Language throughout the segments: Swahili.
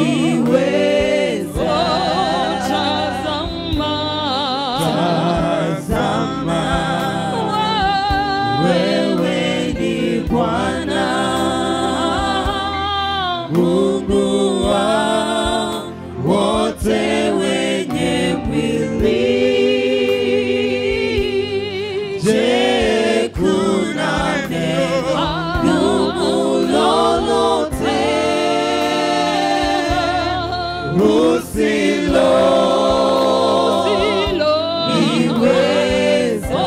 liweza. Tazama. Tazama, wewe ni Bwana Mungu wa wote wenye mwili. Je, kuna neno gumu lolote usilo liweza?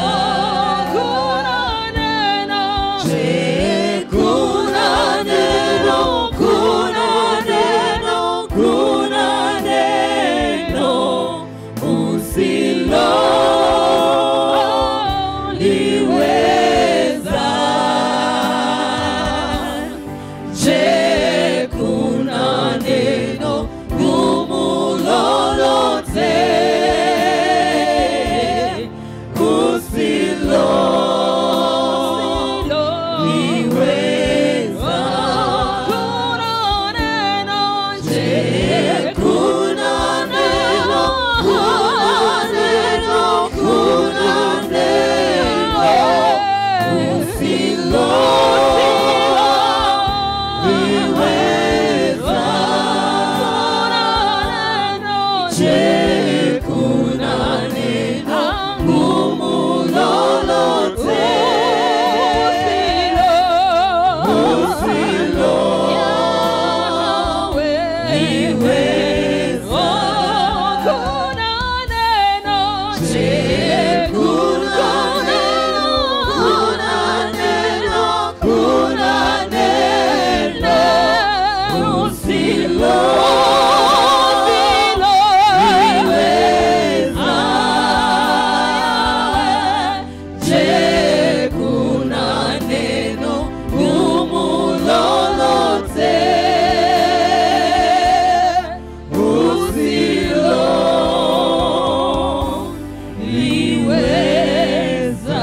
Je, kuna neno, kuna neno, kuna neno usilo liweza? Je, kuna neno gumu lolote usilo liweza? Je, kuna neno, kuna neno, kuna neno usilo liweza? Je, kuna neno gumu lolote usilo liweza? Je, kuna neno, kuna neno, kuna neno usilo liweza? Je, kuna neno gumu lolote usilo liweza?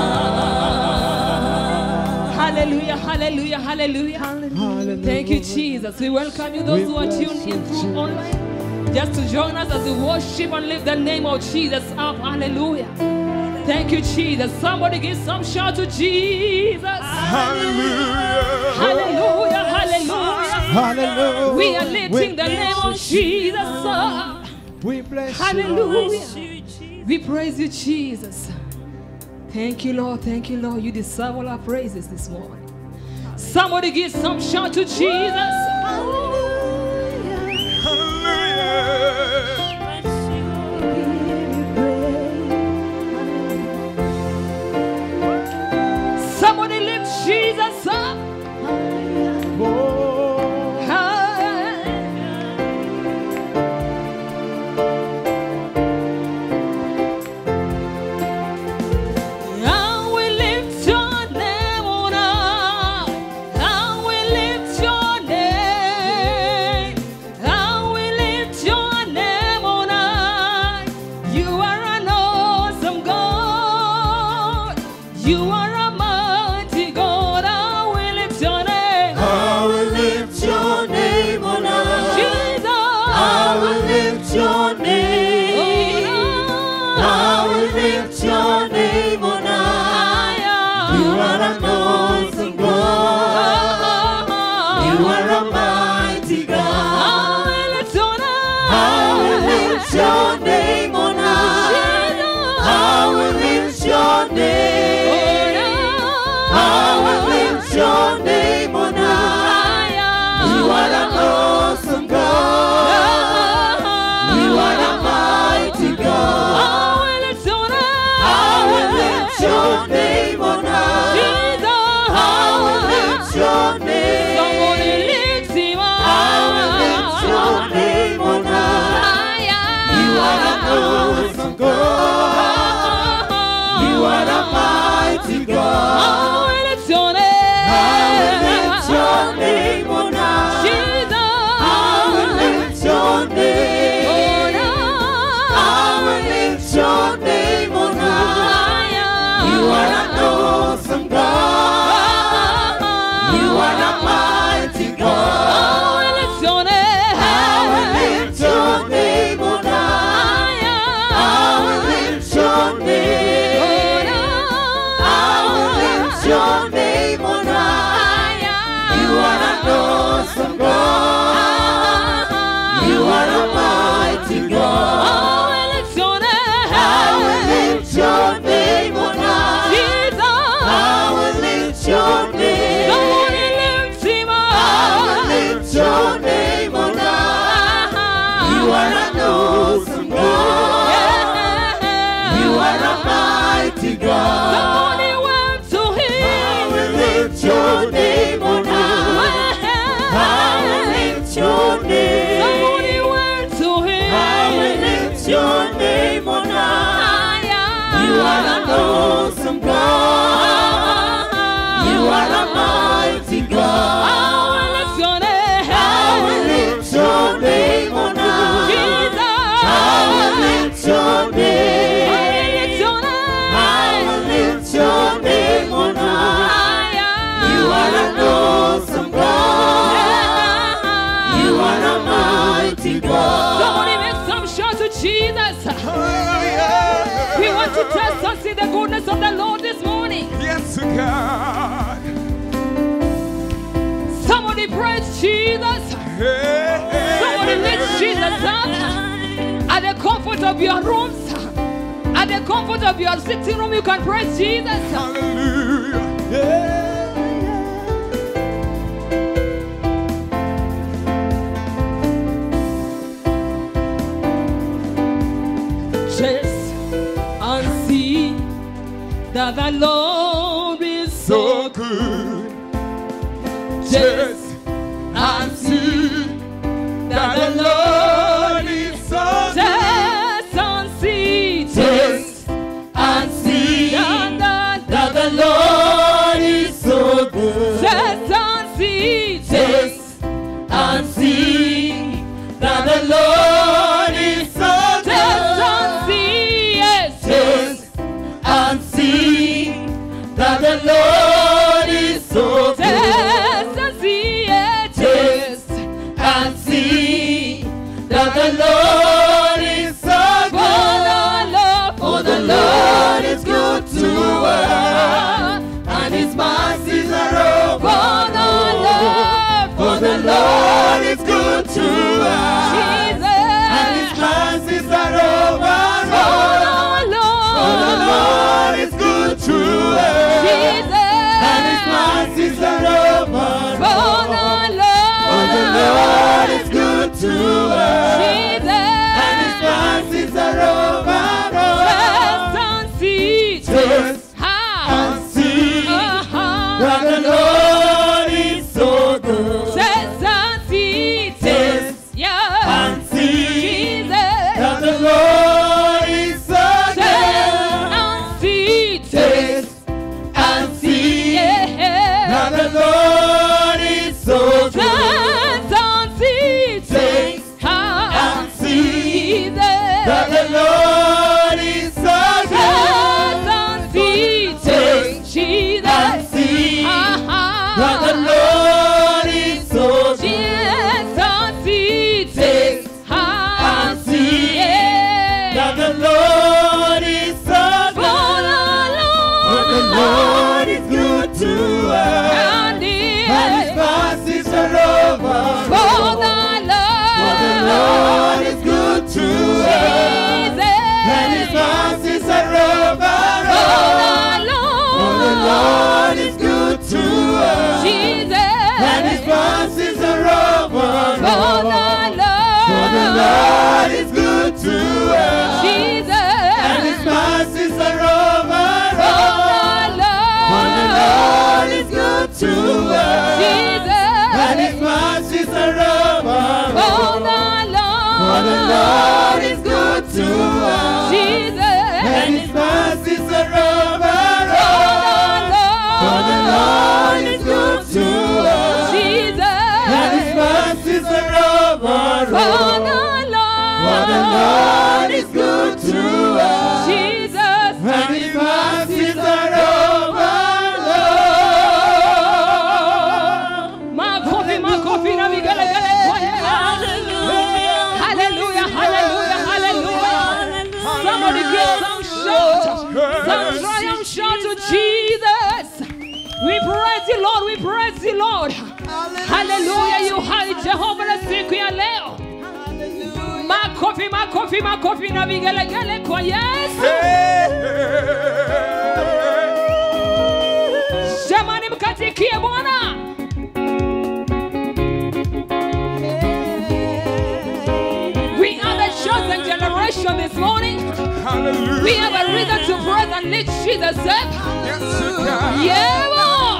Hallelujah, hallelujah, hallelujah. Thank you, Jesus. We welcome you, those who are tuned in through online, just to join us as we worship and lift the name of Jesus up. Hallelujah. Thank you, Jesus. Somebody give some shout to Jesus. Hallelujah. Hallelujah, hallelujah. Hallelujah. We are lifting the name of Jesus up. We bless Hallelujah. We praise you, Jesus. Thank you, Lord. Thank you, Lord. You deserve all our praises this morning. Somebody give some shout to Jesus. Somebody lift Jesus up. I will lift your name on high. I will lift your name. I will lift your name on high. You are an awesome God. You are a mighty God. I will lift your name. I will lift your name on high. Jesus. I will lift your name. I will lift your name on high. You are an awesome God. You are a mighty God. I will lift your name on high. I will lift your name. I will lift your name on high. You are an awesome God. You are a mighty God. I will lift your name on high. I will lift your name. You are an awesome God. Yeah. You are a mighty God. Somebody went to I will him. lift your name on high. I will lift your name. Somebody went to him. I will lift your name on high. You are an awesome God. You are a mighty God. I will lift your name. I will lift your name on high. Jesus. I will lift your name. I will lift your name on high. You are an awesome God. You are a mighty God. Somebody make some shout to Jesus. We want to test and see the goodness of the Lord this morning. Yes, God. Somebody praise Jesus. Somebody lift Jesus up at the comfort of your rooms. At the comfort of your sitting room, you can praise Jesus. Hallelujah. Just and see that the Lord is so So good. Just Just and see that the Lord is so good. Just and see. Taste and see that that the Lord is so good. Just and see. Taste and see that the Lord is so Just and good. see. Yes. Taste and see that the Lord is so good. Just and see. Yes. Taste and see that the Lord is so For the good. Lord, For the Lord is good to us, and His mercies are over. For the Lord, For the Lord is good to us, and His Jesus. mercies are over. For the For the Lord, Lord is good to us, and His Jesus. mercies are over. For the For the Lord is good to us, and His Jesus. mercies are over. Test and see. Taste Ha. and see Uh-huh. that the Lord is so good. Test and see. Taste Yeah. and see Jesus. that the Lord is so Test good. and see. Taste and see Yeah. that the Lord is so good. Test and see. Taste Ha. and see Jesus. that the Lord is so good. Test and see. Taste Jesus. and see Ha. that the Lord is so good. Yes, and see. Taste Ha. and see Yeah. that the Lord is so For good. the For the Lord is good to us, And and His yes. mercies are over. For the For the Lord. Lord is good to us, and His Jesus. mercies are over. For the For the Lord. Lord is good to us, Jesus. and His mercies are over. For the For the Lord. Lord is good to us, Jesus. and His mercies are over. For the For the Lord is good to us, Jesus. and His mercies are over. For the For the Lord is good to us, Jesus. and His mercies are over. For For the Lord is good to us, Jesus. and His mercies are over. For the For the Lord is good to us, Jesus. and His mercies are over. Makofi, makofi na vigelegele kwa Yesu. Hallelujah, hallelujah, hallelujah. Somebody give some shout. Some triumph shout to Jesus. We praise you, Lord. We praise you, Lord. Hallelujah. You hai Jehova na siku ya leo. Makofi, makofi, makofi na vigelegele kwa Yesu. Jamani, mkatikie Bwana. We this morning. Hallelujah. We have a reason to praise and lift Jesus up. Yes, you can. Yeah, Lord.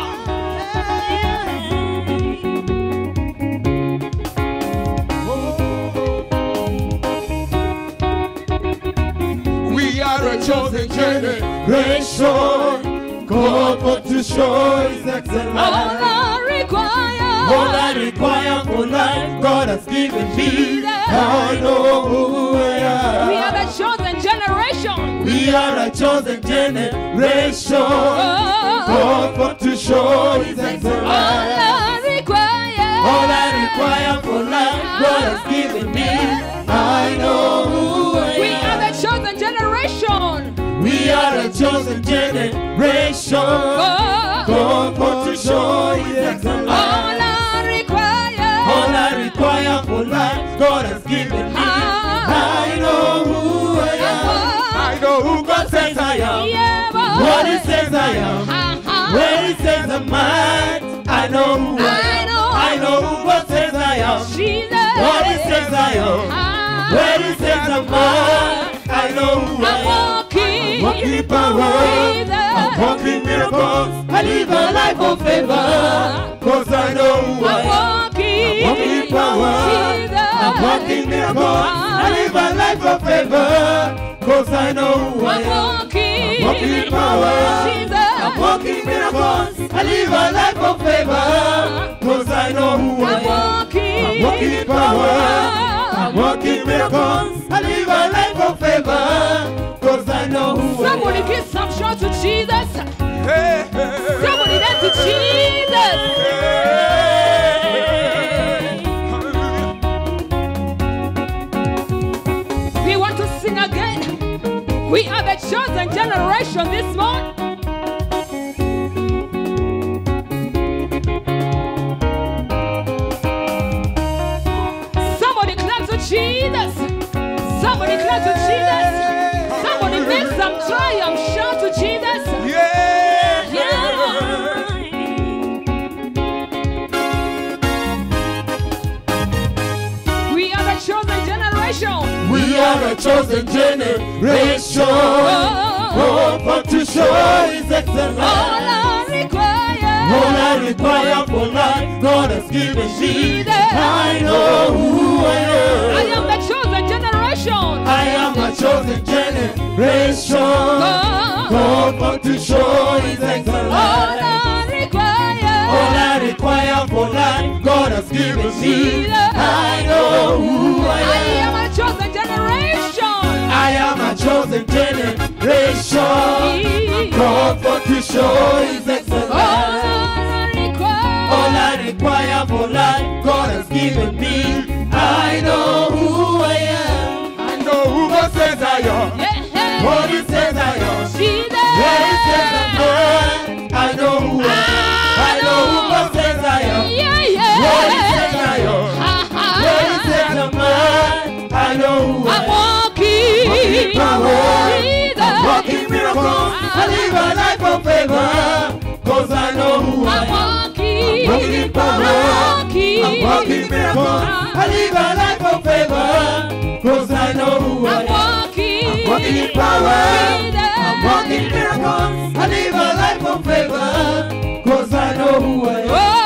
We are a chosen generation. Generation, God for to show His excellence. All I require. All I require for life, God has given me. I know who I We am. are the chosen generation. We are a chosen generation. Oh, God for to show His all excellence. I require. All I require for life, God has given me. I know who I We are am. the chosen generation. We are a chosen generation. Oh, God for to show His all excellence. I require. All I require for life, God has given me. I know who I am. I know who God says I am. Yeah, boy. What He says I am. Uh-huh. When He says I'm mine, I know who I I am. know. I know who God says I am. Jesus. What He says I am. Ah, When He says I'm mine, I know who I I'm am. walking. Walking power, I'm walking miracles. I live a life of favor, cause I know who I I'm am. walking. Walking power, I'm walking miracles. I live a life of favor, cause I know who I I'm am. walking. Walking power, I'm walking miracles. I live a life of favor, cause I know who I I'm am. walking. Walking power, I'm walking miracles. I live a life of favor, cause I know who I am. Somebody give some shout to Jesus. Hey, hey, Somebody dance to Jesus. Hallelujah. We want to sing again. We are the chosen generation this morning. Somebody clap to Jesus. Somebody clap to Jesus. Somebody make some triumph shout to Jesus. Yeah. Yeah. We are the chosen generation. We are a chosen generation. Oh, Hope to show His excellence. all I require. All I require for life, God has given me. I know who I I am. am the chosen generation. I am a chosen generation. Oh, Hope to show His all excellence. I require. All I require for life, God has given me. I know who I I am. am a chosen generation. I am a chosen generation. God for to show His All excellence. I require. All I require for life, God has given me. I know who I am. I know who God says I am. Yeah. What He says I am. Jesus. Where He says I'm mine. I know who I am. I know who God says I am. Yeah, yeah. What He says I am. Ha, ha. Where He says I'm mine. I know who I I'm am. walking. Walking power. Jesus. I'm walking miracles. I live a life of favor. Cause I know who I I'm am. walking. Walking power. walking. I'm walking miracles. I live a life of favor. Cause I know who I I'm am. walking. Walking in power. I'm walking miracles. I live a life of favor. Cause I know who I am.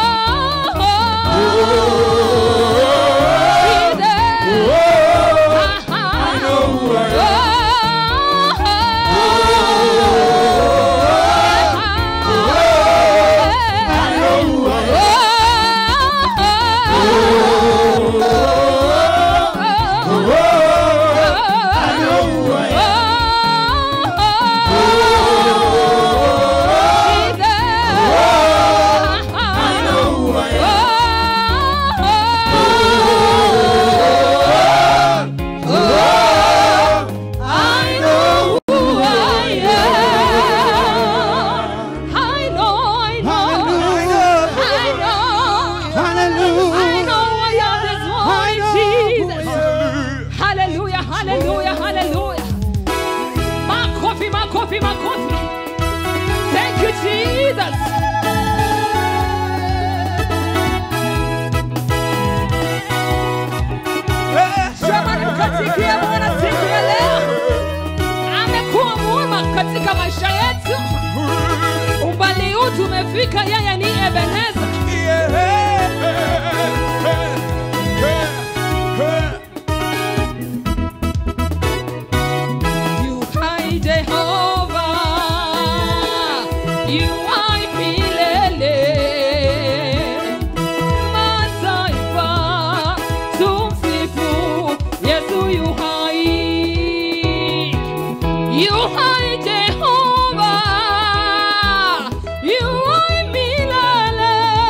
Oh, I know who I am. I know who I am. I know who I am. hakika yeye ni Ebeneza. You hai Jehova, you hai milele. Mataifa tumsifu Yesu yu hai. You hai Jehova, you hai milele.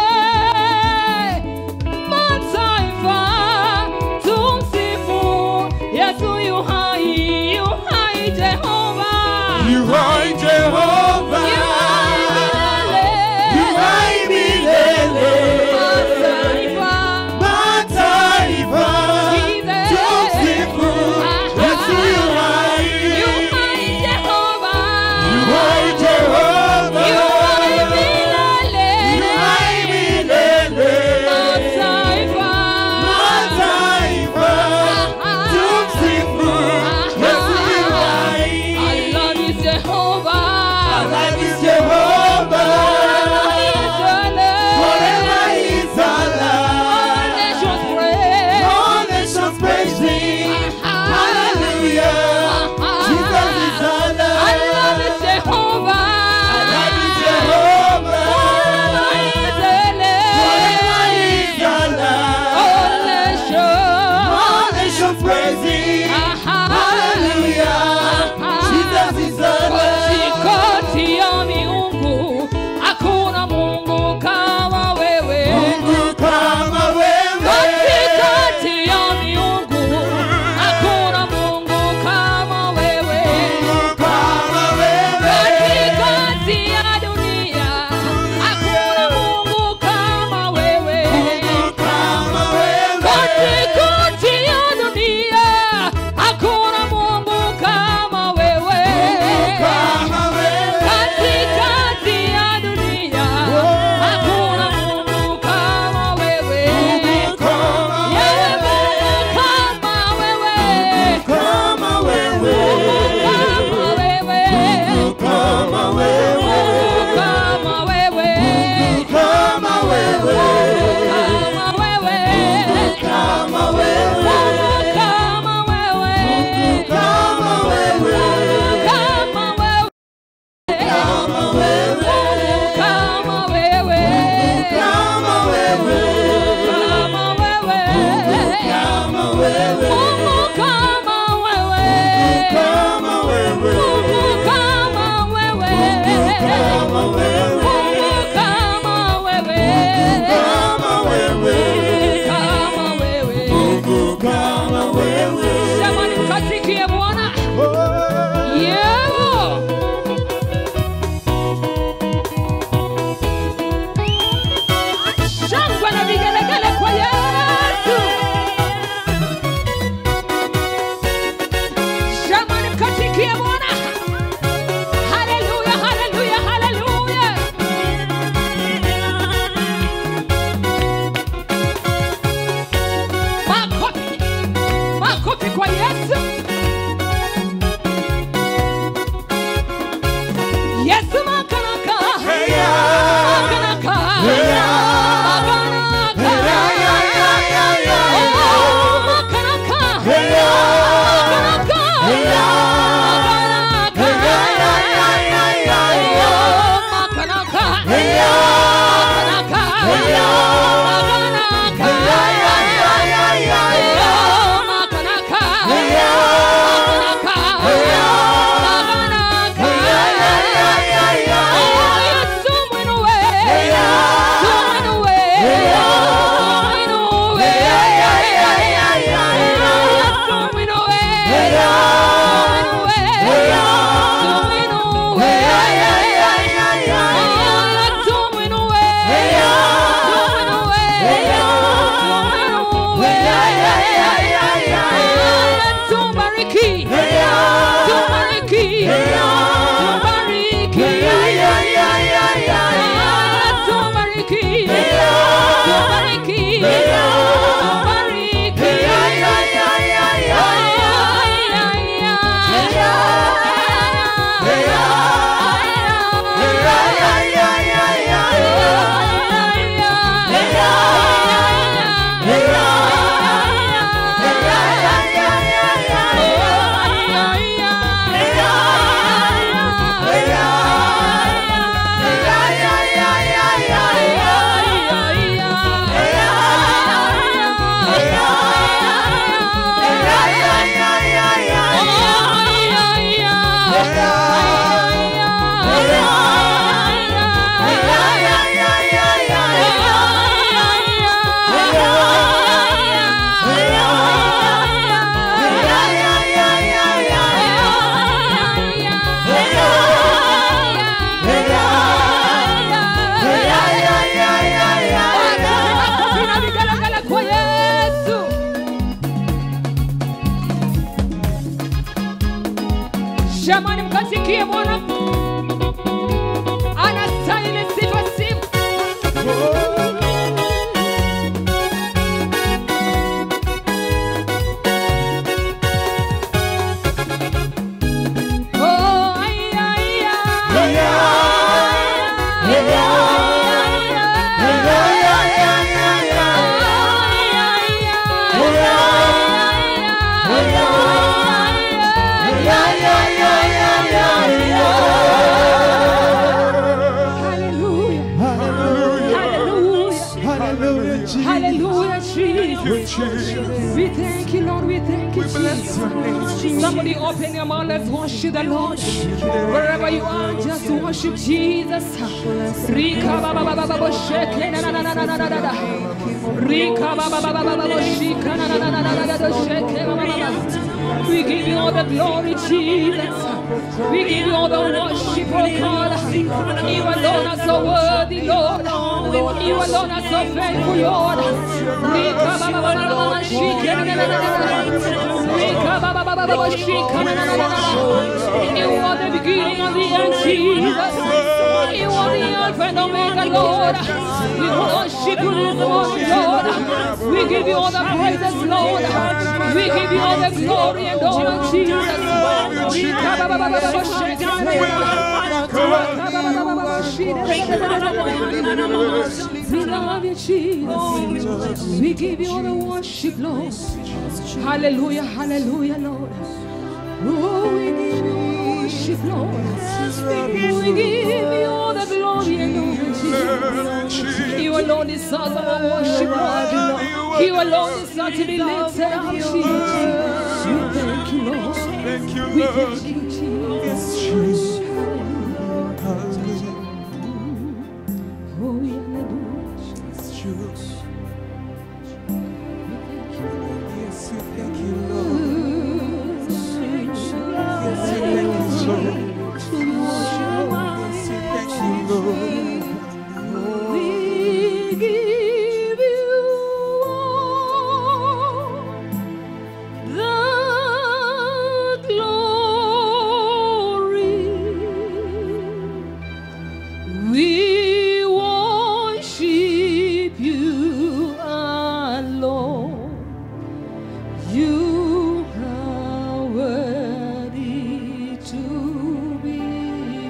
Jamani, mkasikie Bwana anastahili sifa sifa. Oh, ay, ay, ay. Hallelujah. Hallelujah. Hallelujah, Jesus. Hallelujah, Jesus. Jesus. We thank you, Lord. We thank you, We bless your name, Jesus. Somebody open your mouth. Let's worship the Lord. Wherever you are, just worship Jesus. Rika ba ba ba ba ba ba shake na na na na na na na na. Rika ba ba ba ba ba ba ba shika na na na na na na na na shake ba ba ba ba. We give you all the glory, Jesus. We give you all the worship, oh God. You alone are so worthy, Lord. You alone are so faithful, Lord. Rika ba ba ba ba ba ba shika na na na na na. Rika ba ba ba ba ba ba shika na na na na na. You are the beginning and the end, Jesus. You are the Alpha and Omega, Lord. We worship you this morning, Lord. We give you all the praises, Lord. We give you all the glory and honor, Jesus. Rika ba ba ba ba ba ba shika na na na na. We love you, Jesus. We give you all the worship, Lord. Hallelujah, hallelujah, Lord. Oh, we give you worship, Lord. We give you all the glory and honor, Jesus. You alone deserve our worship, Lord. You alone deserve to be lifted up, Jesus. We thank you, Lord. Thank you, We Lord. thank you, Jesus. Jesus. Oh, we hallelujah. Jesus. We thank you. Yes, we thank you, Lord. Yes, we thank you, Lord. Yes, we thank you, Lord. We give you all the glory. We worship you alone. You are worthy to be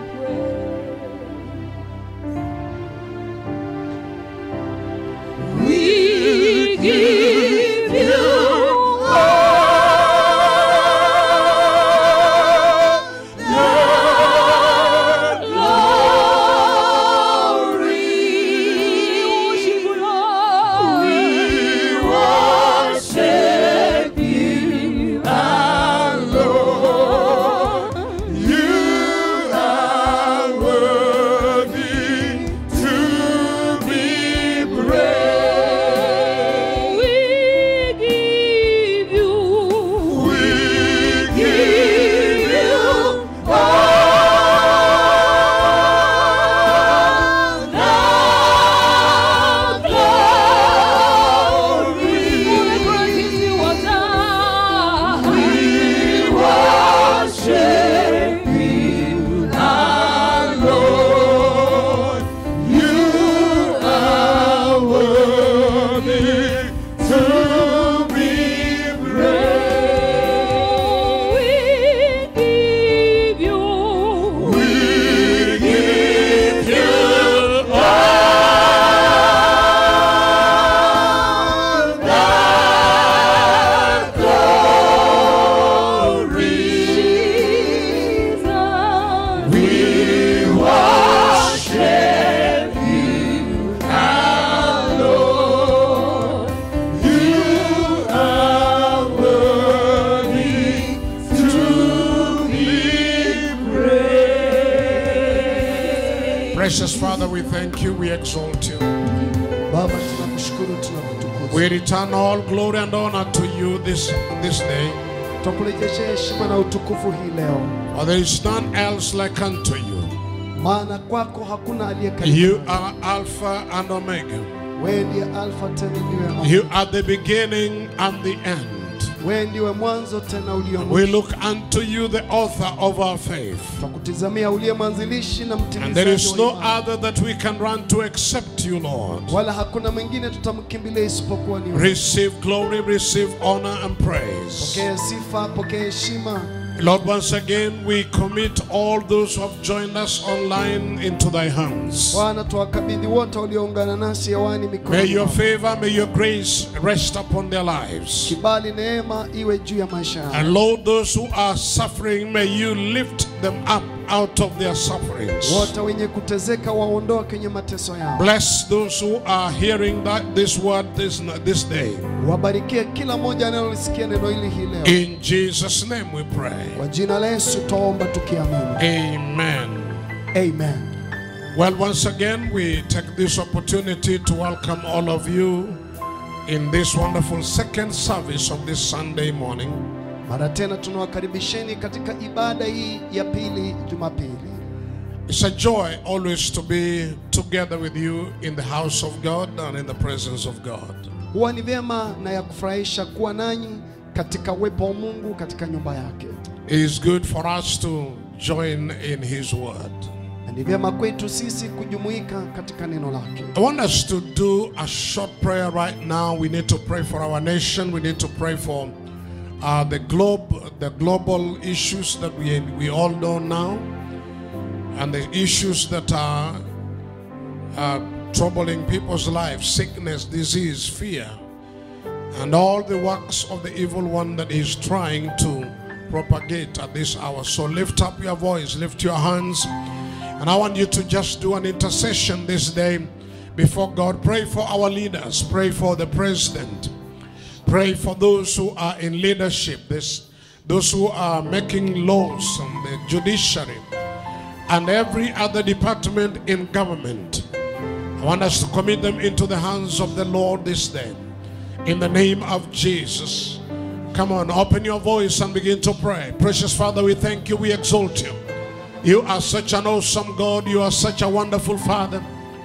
praised. We give you all the glory. We worship you alone. You are worthy to be praised. We give you. We give you all the glory. For the great things you have done. We worship you alone. You are worthy to be praised. We give you. We give you all the glory. Jesus. We worship you alone. You are worthy to be praised. Precious Father, we thank you, we exalt you. Baba, tunakushukuru, tunakutukuza, We return all glory and honor to you this, this day. twakurejeshea heshima na utukufu hii leo, For there is none else like unto you. maana kwako hakuna aliye karibu. You are Alpha and Omega. Wewe ndiye Alfa tena ndiwe Omega. You are the beginning and the end. wewe ndiwe mwanzo tena ulio We mwisho. look unto you, the author of our faith. Twakutizamia uliye mwanzilishi na And there mtimizaji is wa no imani. other that we can run to except you, Lord. wala hakuna mwingine tutamkimbilia isipokuwa ni wewe. Receive glory, receive honor and praise. Pokea sifa, pokea heshima. Lord, once again, we commit all those who have joined us online into thy hands. Bwana, tuwakabidhi wote walioungana nasi hewani May mikononi your mwako. favor, may your grace rest upon their lives. Kibali, neema iwe juu ya maisha yao. And Lord, those who are suffering, may you lift them up out of their sufferings. Wote wenye kutezeka waondoa kwenye mateso yao. Bless those who are hearing that this word this, this day. Wabarikie kila mmoja anayolisikia neno hili hii leo. In Jesus' name we pray. Kwa jina la Yesu twaomba tukiamini. Amen. Amen. Well, once again, we take this opportunity to welcome all of you in this wonderful second service of this Sunday morning. Mara tena tunawakaribisheni katika ibada hii ya pili Jumapili. It's a joy always to be together with you in the house of God and in the presence of God. Huwa ni vyema na ya kufurahisha kuwa nanyi katika uwepo wa Mungu katika nyumba yake, It is good for us to join in His Word. na ni vyema kwetu sisi kujumuika katika neno lake. I want us to do a short prayer right now. We need to pray for our nation. We need to pray for uh, the globe, the global issues that we, we all know now, and the issues that are uh, troubling people's lives sickness, disease, fear, and all the works of the evil one that is trying to propagate at this hour. So lift up your voice, lift your hands, and I want you to just do an intercession this day before God. Pray for our leaders, pray for the president, pray for those who are in leadership, this, those who are making laws, and the judiciary, and every other department in government. I want us to commit them into the hands of the Lord this day. In the name of Jesus. Come on, open your voice and begin to pray. Precious Father, we thank you, we exalt you. You are such an awesome God, you are such a wonderful Father.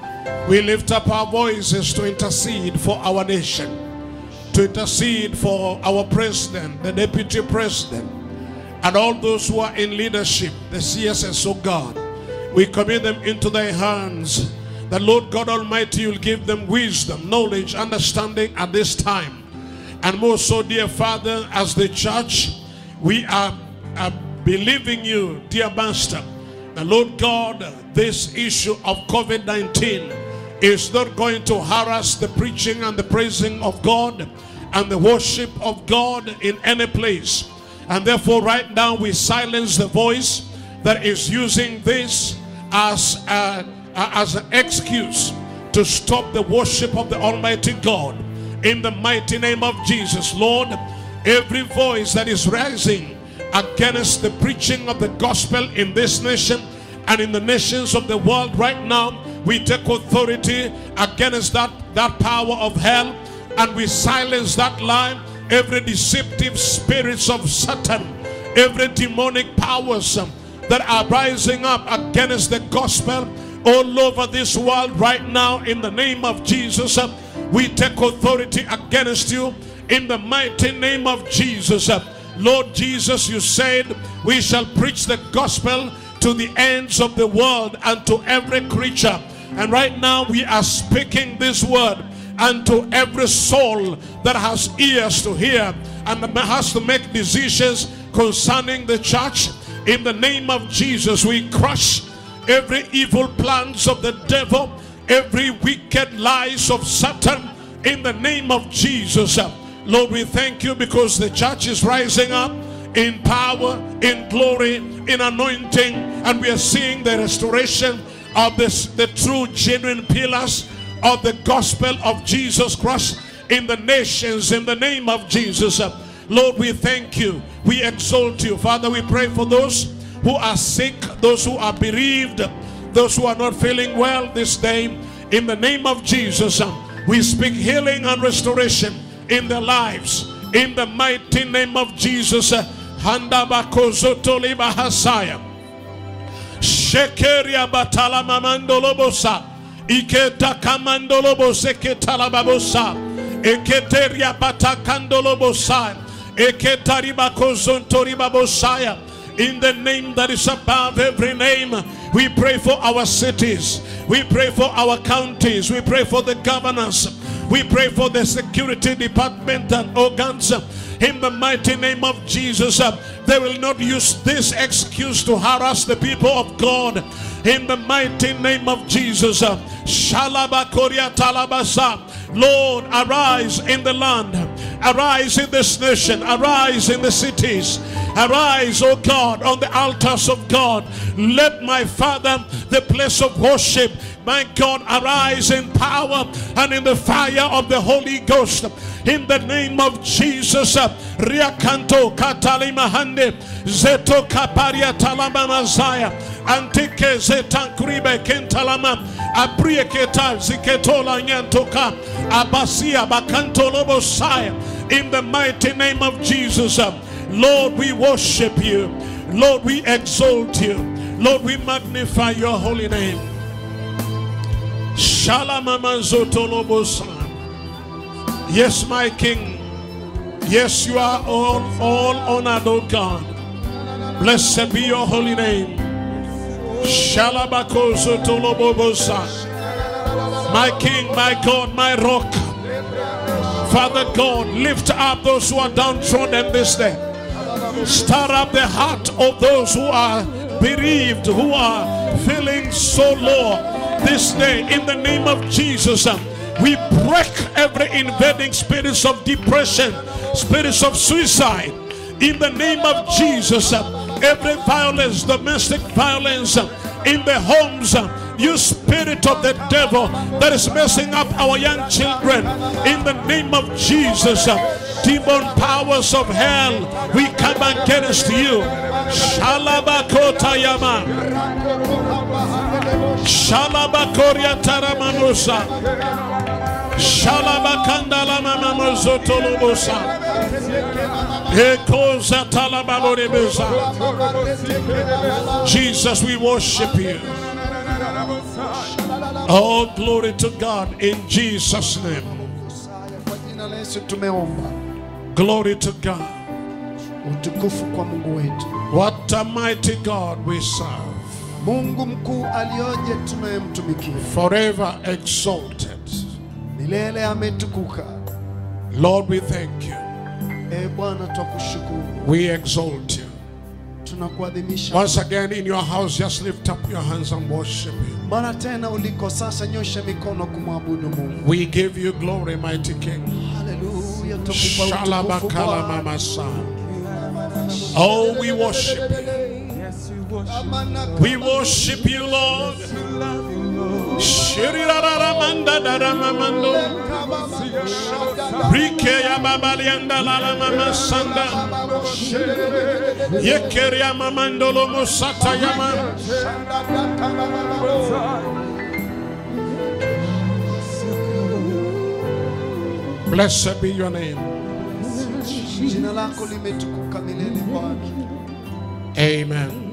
We lift up our voices to intercede for our nation, to intercede for our president, the deputy president, and all those who are in leadership, the CSS, oh God. We commit them into thy hands. The Lord God Almighty will give them wisdom, knowledge, understanding at this time. And more so, dear Father, as the church, we are, are believing you, dear Master. The Lord God, this issue of COVID 19 is not going to harass the preaching and the praising of God and the worship of God in any place. And therefore, right now, we silence the voice that is using this as, a, as an excuse to stop the worship of the Almighty God. In the mighty name of Jesus, Lord, every voice that is rising against the preaching of the gospel in this nation and in the nations of the world right now, we take authority against that, that power of hell and we silence that lie, every deceptive spirits of Satan, every demonic powers um, that are rising up against the gospel all over this world right now in the name of Jesus. um, we take authority against you in the mighty name of Jesus. Uh, Lord Jesus, you said we shall preach the gospel to the ends of the world and to every creature. And right now we are speaking this word unto every soul that has ears to hear and has to make decisions concerning the church. In the name of Jesus, we crush every evil plans of the devil, every wicked lies of Satan. In the name of Jesus, Lord, we thank you because the church is rising up in power, in glory, in anointing, and we are seeing the restoration of this, the true, genuine pillars of the gospel of Jesus Christ in the nations in the name of Jesus. Lord, we thank you. We exalt you. Father, we pray for those who are sick, those who are bereaved, those who are not feeling well this day. In the name of Jesus, we speak healing and restoration in their lives. In the mighty name of Jesus. Handa bakozoto liba hasaya. Shekeria batala mamandolobosa. Iketa kamandolobo seketala babosa. Eketeria batakandolobosa. Eketaribakozontoribabosaya. In the name that is above every name, we pray for our cities. We pray for our counties. We pray for the governors. We pray for the security department and organs. In the mighty name of Jesus, uh, they will not use this excuse to harass the people of God. In the mighty name of Jesus, uh, Shalabakoria Talabasa. Lord, arise in the land, arise in this nation, arise in the cities, arise, O God, on the altars of God. Let my Father, the place of worship, my God, arise in power and in the fire of the Holy Ghost. In the name of Jesus, Riakanto Katalimahande, Zeto Kaparia Talama Mazaya, Antike Zetankuribe Kentalama, Abrieketa Ziketola Nyantoka, Abasia Bakanto Lobosaya. In the mighty name of Jesus, Lord, we worship you. Lord, we exalt you. Lord, we magnify your holy name. Shalamamazotolobosa. Yes, my King. Yes, you are all, all honored, O God. Blessed be your holy name. Shalabakozotolobobosa. My King, my God, my rock. Father God, lift up those who are downtrodden this day. Stir up the heart of those who are bereaved, who are feeling so low this day. In the name of Jesus, um, we break every invading spirits of depression, spirits of suicide. In the name of Jesus, um, every violence, domestic violence um, in the homes, um, you spirit of the devil that is messing up our young children. In the name of Jesus, um, demon powers of hell, we come against you. Shalabakotayama. Shalabakoria taramanusa. Shalabakandala mamamozotolobosa. Ekoza talababorebusa. Jesus, we worship you. Oh, glory to God in Jesus' name. Kwa jina la Yesu tumeomba. Glory to God. Utukufu kwa Mungu wetu. What a mighty God we serve. Mungu mkuu alioje tunayemtumikia. Forever exalted. Milele ametukuka. Lord, we thank you. E Bwana twakushukuru. We exalt you. Tunakuadhimisha. Once again in your house, just lift up your hands and worship Him. Mara tena uliko sasa nyosha mikono kumwabudu Mungu. We give you glory, mighty King. Haleluya tukupa utukufu Shalabakala Bwana. mama son. Oh, we worship you. We worship you, Lord. Shirirararamanda daramamando. Rike ya babalianda lala mama sanda. Yekeria mamandolo musata yama. Blessed be your name. Jina lako limetukuka milele Bwana. Amen.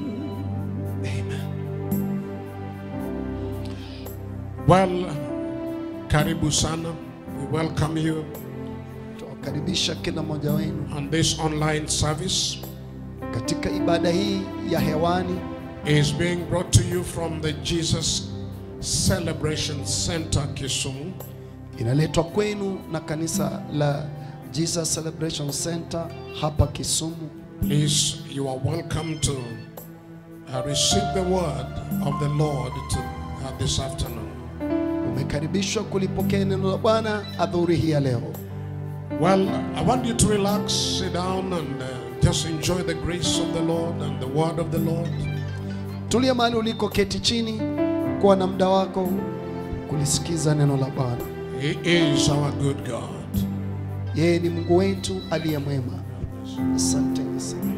Well, karibu sana. We welcome you Tuwakaribisha kila mmoja wenu on this online service. katika ibada hii ya hewani is being brought to you from the Jesus Celebration Center, Kisumu. inaletwa kwenu na kanisa la Jesus Celebration Center hapa Kisumu. Please, you are welcome to uh, receive the word of the Lord to, uh, this afternoon. Umekaribishwa kulipokea neno la Bwana adhuhuri hii ya leo. Well, I want you to relax, sit down, and uh, just enjoy the grace of the Lord and the word of the Lord. Tulia mahali uliko, keti chini, kuwa na muda wako kulisikiza neno la Bwana. He is our good God. Yeye ni Mungu wetu aliye mwema. Asante sana.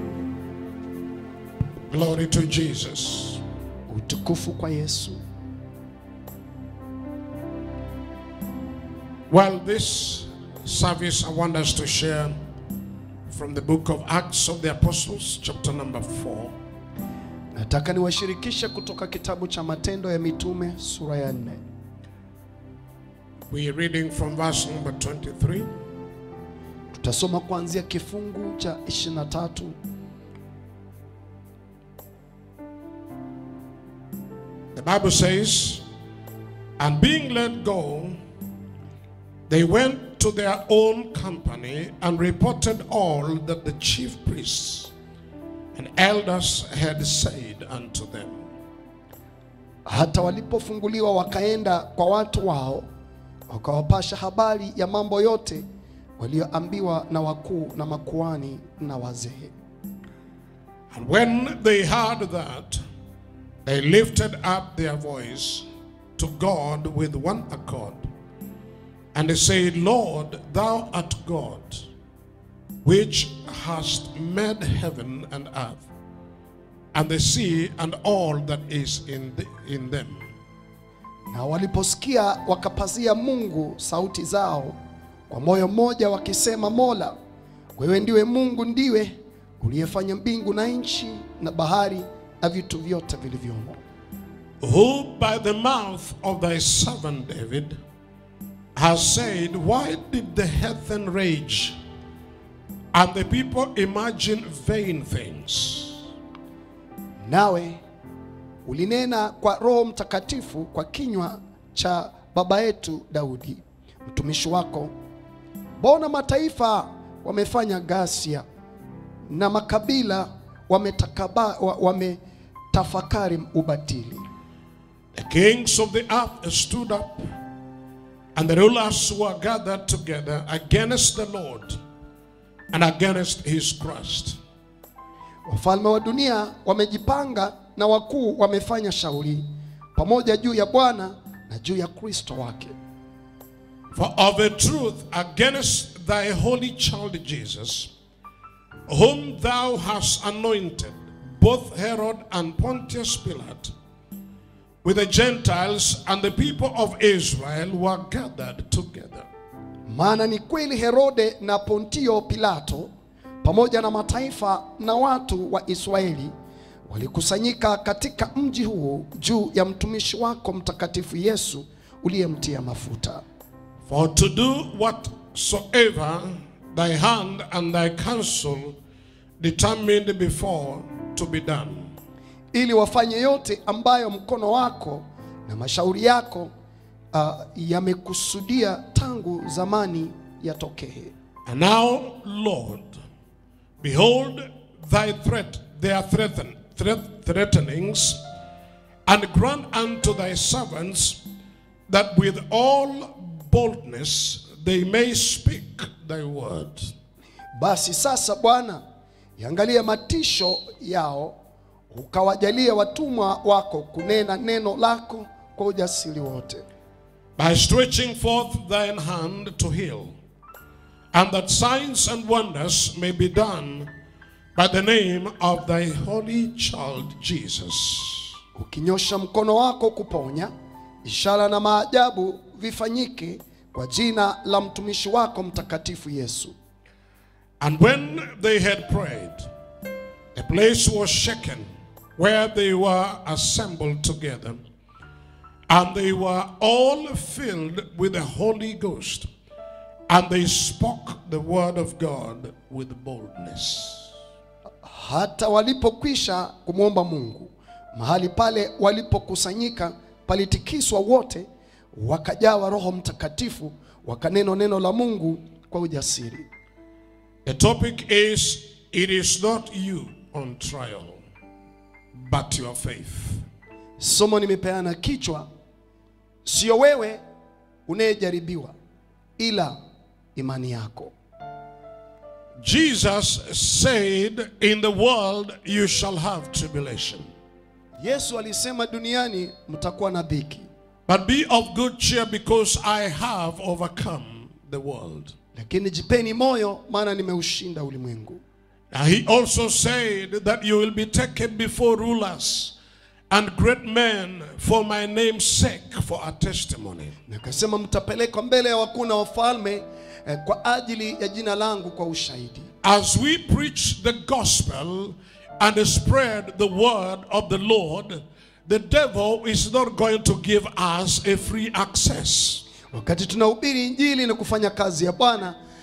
Glory to Jesus. Utukufu kwa Yesu. Well, this service I want us to share from the book of Acts of the Apostles, chapter number 4. Nataka niwashirikishe kutoka kitabu cha Matendo ya Mitume sura ya nne. We're reading from verse number 23 Tutasoma kuanzia kifungu cha 23 The Bible says, and being let go, they went to their own company and reported all that the chief priests and elders had said unto them. Hata walipofunguliwa wakaenda kwa watu wao, wakawapasha habari ya mambo yote walioambiwa na wakuu na makuhani na wazee. And when they heard that, they lifted up their voice to God with one accord. And they said, Lord, thou art God, which hast made heaven and earth, and the sea and all that is in, the, in them. Na waliposikia wakapazia Mungu sauti zao kwa moyo mmoja wakisema, Mola, wewe ndiwe Mungu, ndiwe uliyefanya mbingu na nchi na bahari na vitu vyote vilivyomo. Who by the mouth of thy servant David has said, Why did the heathen rage and the people imagine vain things? Nawe ulinena kwa Roho Mtakatifu kwa kinywa cha baba yetu Daudi mtumishi wako, mbona mataifa wamefanya ghasia na makabila wametakaba, wa- wametafakari ubatili. The kings of the earth stood up, and the rulers were gathered together against the Lord and against his Christ. Wafalme wa dunia wamejipanga na wakuu wamefanya shauri pamoja juu ya Bwana na juu ya Kristo wake. For of a truth, against thy holy child Jesus, whom thou hast anointed, both Herod and Pontius Pilate, with the Gentiles and the people of Israel were gathered together. Maana ni kweli Herode na Pontio Pilato pamoja na mataifa na watu wa Israeli walikusanyika katika mji huu juu ya mtumishi wako mtakatifu Yesu uliyemtia mafuta. For to do whatsoever thy hand and thy counsel determined before to be done. ili wafanye yote ambayo mkono wako na mashauri yako uh, yamekusudia tangu zamani yatokee. And now, Lord, behold thy threat, their threaten, threat, threatenings, and grant unto thy servants that with all boldness they may speak thy word. Basi sasa Bwana, iangalie matisho yao, ukawajalie watumwa wako kunena neno lako kwa ujasiri wote, by stretching forth thine hand to heal, and that signs and wonders may be done by the name of thy holy child Jesus. ukinyosha mkono wako kuponya, ishara na maajabu vifanyike kwa jina la mtumishi wako mtakatifu Yesu. And when they had prayed, the place was shaken where they were assembled together, and they were all filled with the Holy Ghost, and they spoke the word of God with boldness. Hata walipokwisha kumwomba Mungu, mahali pale walipokusanyika palitikiswa wote, wakajawa Roho Mtakatifu, wakaneno neno la Mungu kwa ujasiri. The topic is It is not you on trial, but your faith. Somo nimepeana kichwa, sio wewe unayejaribiwa, ila imani yako. Jesus said, In the world you shall have tribulation, Yesu alisema duniani mtakuwa na dhiki, but be of good cheer because I have overcome the world. lakini jipeni moyo, maana nimeushinda ulimwengu. Now, he also said that you will be taken before rulers and great men for my name's sake for a testimony. Na akasema mtapelekwa mbele ya wakuu na wafalme eh, kwa ajili ya jina langu kwa ushahidi. As we preach the gospel and spread the word of the Lord, the devil is not going to give us a free access. Wakati tunahubiri Injili na kufanya kazi ya Bwana,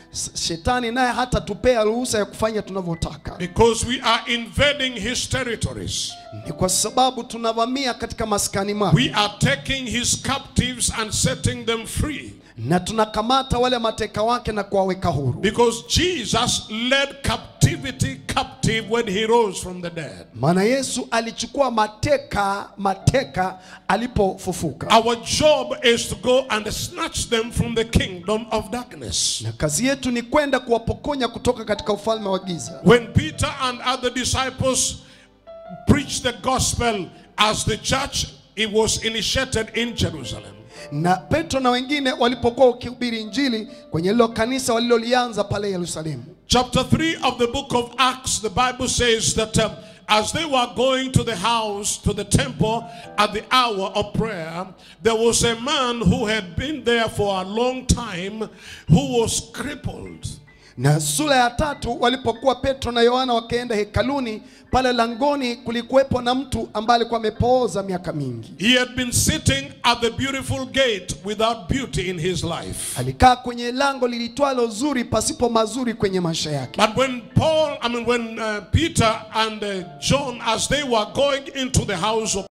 s- shetani naye hata tupea ruhusa ya kufanya tunavyotaka. because we are invading his territories. Ni kwa sababu tunavamia katika maskani mwake We are taking his captives and setting them free. na tunakamata wale mateka wake na kuwaweka huru, Because Jesus led captivity captive when he rose from the dead. maana Yesu alichukua mateka mateka alipofufuka, Our job is to go and snatch them from the kingdom of darkness. na kazi yetu ni kwenda kuwapokonya kutoka katika ufalme wa giza. When Peter and other disciples preached the gospel as the church, it was initiated in Jerusalem. Na Petro na wengine walipokuwa wakihubiri Injili kwenye lilo kanisa walilolianza pale Yerusalemu. Chapter 3 of the book of Acts, the Bible says that um, as they were going to the house, to the temple at the hour of prayer, there was a man who had been there for a long time who was crippled. Na sura ya tatu walipokuwa Petro na Yohana wakaenda hekaluni, pale langoni kulikuwepo na mtu ambaye alikuwa amepooza miaka mingi. He had been sitting at the beautiful gate without beauty in his life. Alikaa kwenye lango lilitwalo zuri pasipo mazuri kwenye maisha yake. But when Paul, I mean, when uh, Peter and uh, John, as they were going into the house of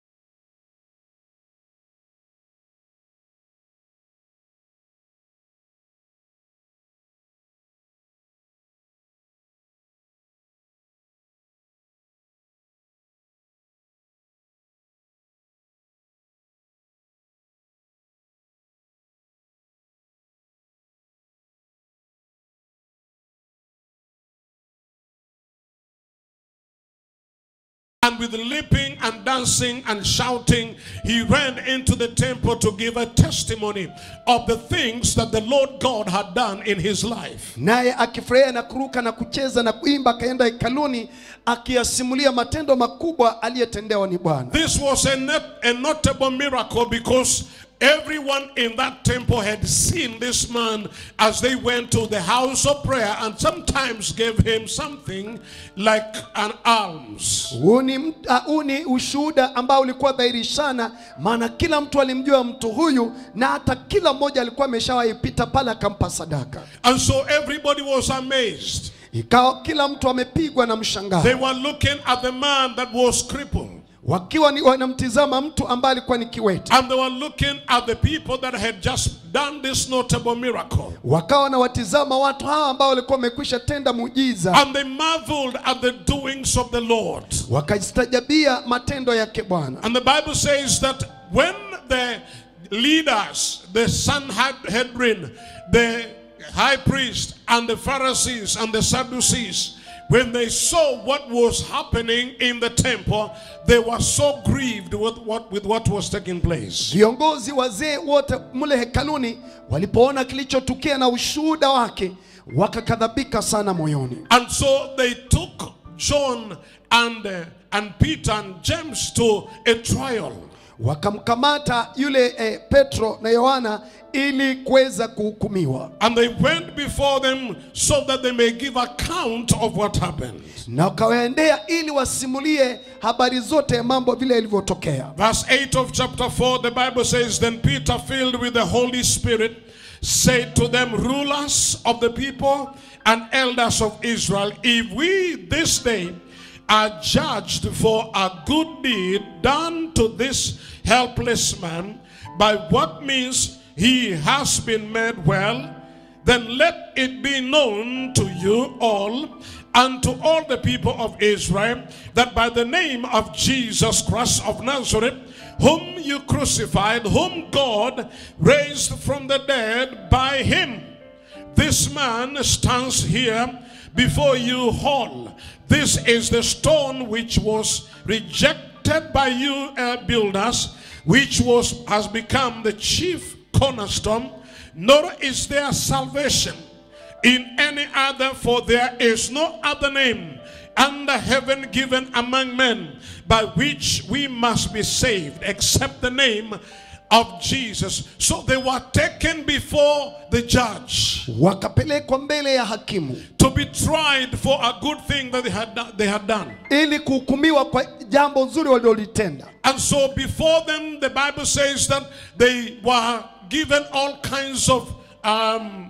And with leaping and dancing and shouting, he ran into the temple to give a testimony of the things that the Lord God had done in his life. Naye akifurahia na kuruka na kucheza na kuimba, akaenda hekaluni akiyasimulia matendo makubwa aliyetendewa ni Bwana. This was a, not- a notable miracle because everyone in that temple had seen this man as they went to the house of prayer and sometimes gave him something like an alms. Huu ni mt- ah, huu ni ushuhuda ambao ulikuwa dhahiri sana, maana kila mtu alimjua mtu huyu, na hata kila mmoja alikuwa ameshawahi pita pale akampa sadaka. And so everybody was amazed. Ikawa kila mtu amepigwa na mshangao, They were looking at the man that was crippled. wakiwa ni wanamtizama mtu ambaye alikuwa ni kiwete, And they were looking at the people that had just done this notable miracle. wakawa wanawatizama watu hawa ambao walikuwa wamekwisha tenda muujiza, And they marveled at the doings of the Lord. wakajistajabia matendo yake Bwana. And the Bible says that when the leaders, the Sanhedrin, the high priest, and the Pharisees and the Sadducees, when they saw what was happening in the temple, they were so grieved with what, with what was taking place. Viongozi wazee wote mule hekaluni walipoona kilichotukia na ushuhuda wake, wakakadhabika sana moyoni. And so they took John and, uh, and Peter and James to a trial. wakamkamata yule eh, Petro na Yohana ili kuweza kuhukumiwa, And they went before them so that they may give account of what happened. na wakawaendea ili wasimulie habari zote ya mambo vile yalivyotokea. Verse 8 of chapter 4, the Bible says, Then Peter, filled with the Holy Spirit, said to them, Rulers of the people and elders of Israel, if we this day are judged for a good deed done to this helpless man, by what means he has been made well, then let it be known to you all and to all the people of Israel that by the name of Jesus Christ of Nazareth, whom you crucified, whom God raised from the dead by him, this man stands here before you whole. This is the stone which was rejected by you uh, builders, which was has become the chief cornerstone. Nor is there salvation in any other, for there is no other name under heaven given among men by which we must be saved, except the name of Jesus. So they were taken before the judge Wakapelekwa mbele ya hakimu to be tried for a good thing that they had, do- they had done. ili kuhukumiwa kwa jambo zuri walilolitenda. And so before them, the Bible says that they were given all kinds of um,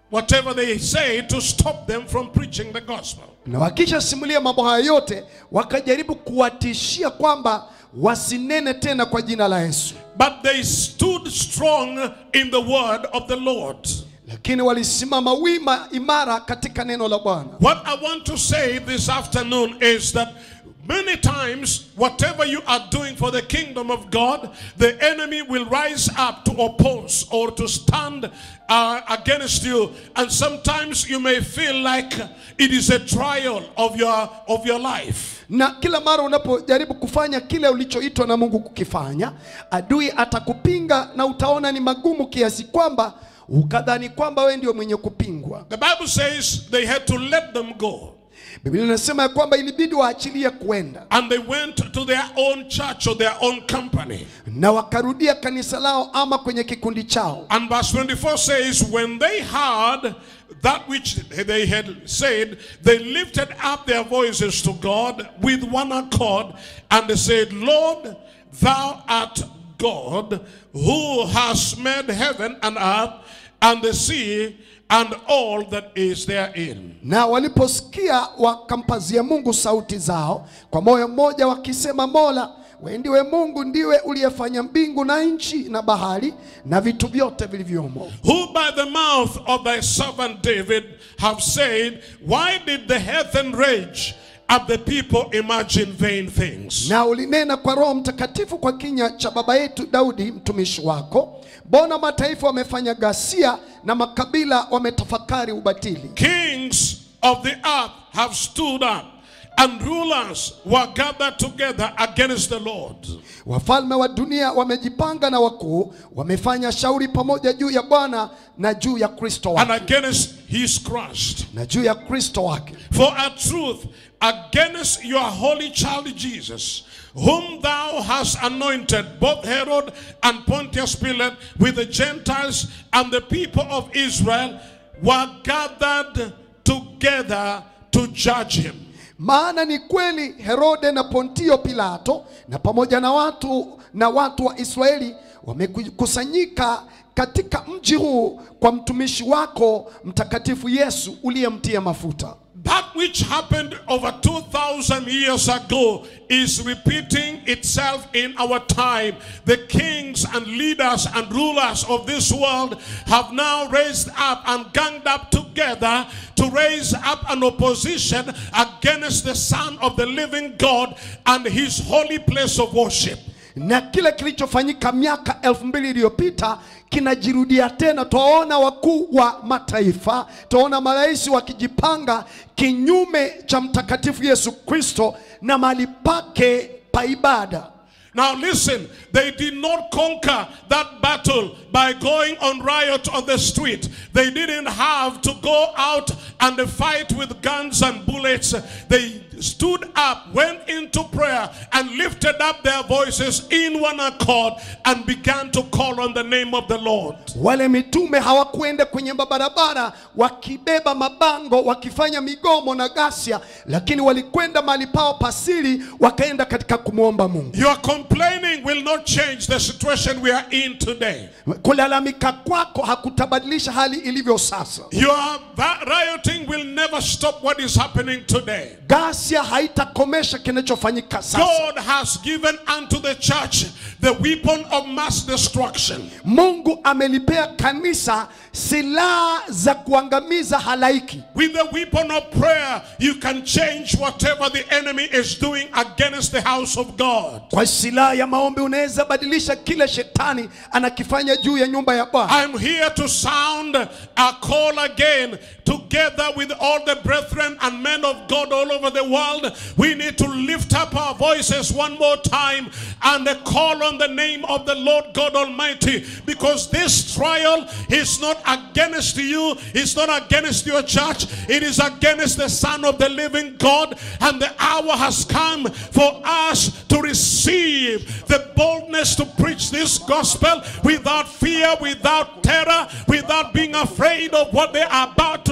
whatever they say to stop them from preaching the gospel. na wakishasimulia mambo haya yote wakajaribu kuwatishia kwamba wasinene tena kwa jina la Yesu, But they stood strong in the word of the Lord. lakini walisimama wima imara katika neno la Bwana. What I want to say this afternoon is that many times, whatever you are doing for the kingdom of God, the enemy will rise up to oppose or to stand uh, against you. And sometimes you may feel like it is a trial of your, of your life. Na kila mara unapojaribu kufanya kile ulichoitwa na Mungu kukifanya, adui atakupinga na utaona ni magumu kiasi kwamba ukadhani kwamba wewe ndio mwenye kupingwa. The Bible says they had to let them go. Biblia inasema ya kwamba ilibidi waachilie kuenda And they went to their own church or their own company. na wakarudia kanisa lao ama kwenye kikundi chao. And verse 24 says, When they heard that which they had said, they lifted up their voices to God with one accord, and they said, Lord, thou art God, who has made heaven and earth, and the sea, and all that is therein. Na waliposikia wakampazia Mungu sauti zao kwa moyo mmoja wakisema, Mola wewe ndiwe Mungu, ndiwe uliyefanya mbingu na nchi na bahari na vitu vyote vilivyomo. Who by the mouth of thy servant David have said, Why did the heathen rage and the people imagine vain things? Na ulinena kwa Roho Mtakatifu kwa kinywa cha baba yetu Daudi mtumishi wako, mbona mataifa wamefanya ghasia na makabila wametafakari ubatili. Kings of the earth have stood up, and rulers were gathered together against the Lord. Wafalme wa dunia wamejipanga na wakuu wamefanya shauri pamoja juu ya Bwana na juu ya Kristo And wake against his Christ. na juu ya Kristo wake. For a truth against your holy child Jesus, whom thou hast anointed, both Herod and Pontius Pilate, with the Gentiles and the people of Israel, were gathered together to judge him. Maana ni kweli Herode na Pontio Pilato na pamoja na watu na watu wa Israeli wamekusanyika katika mji huu kwa mtumishi wako mtakatifu Yesu uliyemtia mafuta. That which happened over 2,000 years ago is repeating itself in our time. The kings and leaders and rulers of this world have now raised up and ganged up together to raise up an opposition against the Son of the living God and his holy place of worship. na kile kilichofanyika miaka elfu mbili iliyopita kinajirudia tena. Twaona wakuu wa mataifa, twaona marais wakijipanga kinyume cha mtakatifu Yesu Kristo na mahali pake pa ibada. Now listen, they did not conquer that battle by going on riot on the street. They didn't have to go out and fight with guns and bullets. They stood up, went into prayer, and lifted up their voices in one accord and began to call on the name of the Lord. Wale mitume hawakuenda kwenye mabarabara wakibeba mabango wakifanya migomo na ghasia, lakini walikwenda mahali pao pasiri, wakaenda katika kumwomba Mungu. Your complaining will not change the situation we are in today. Kulalamika kwako hakutabadilisha hali ilivyo sasa. Your va- rioting will never stop what is happening today. Ghasia haitakomesha kinachofanyika sasa. God has given unto the church the weapon of mass destruction. Mungu amelipea kanisa silaha za kuangamiza halaiki. With the weapon of prayer, you can change whatever the enemy is doing against the house of God. Kwa silaha ya maombi unaweza badilisha kile shetani anakifanya juu ya nyumba ya Bwana. I'm here to sound a call again together with all the brethren and men of God all over the world. We need to lift up our voices one more time and call on the name of the Lord God Almighty because this trial is not against you, it's not against your church, it is against the Son of the living God. And the hour has come for us to receive the boldness to preach this gospel without fear, without terror, without being afraid of what they are about to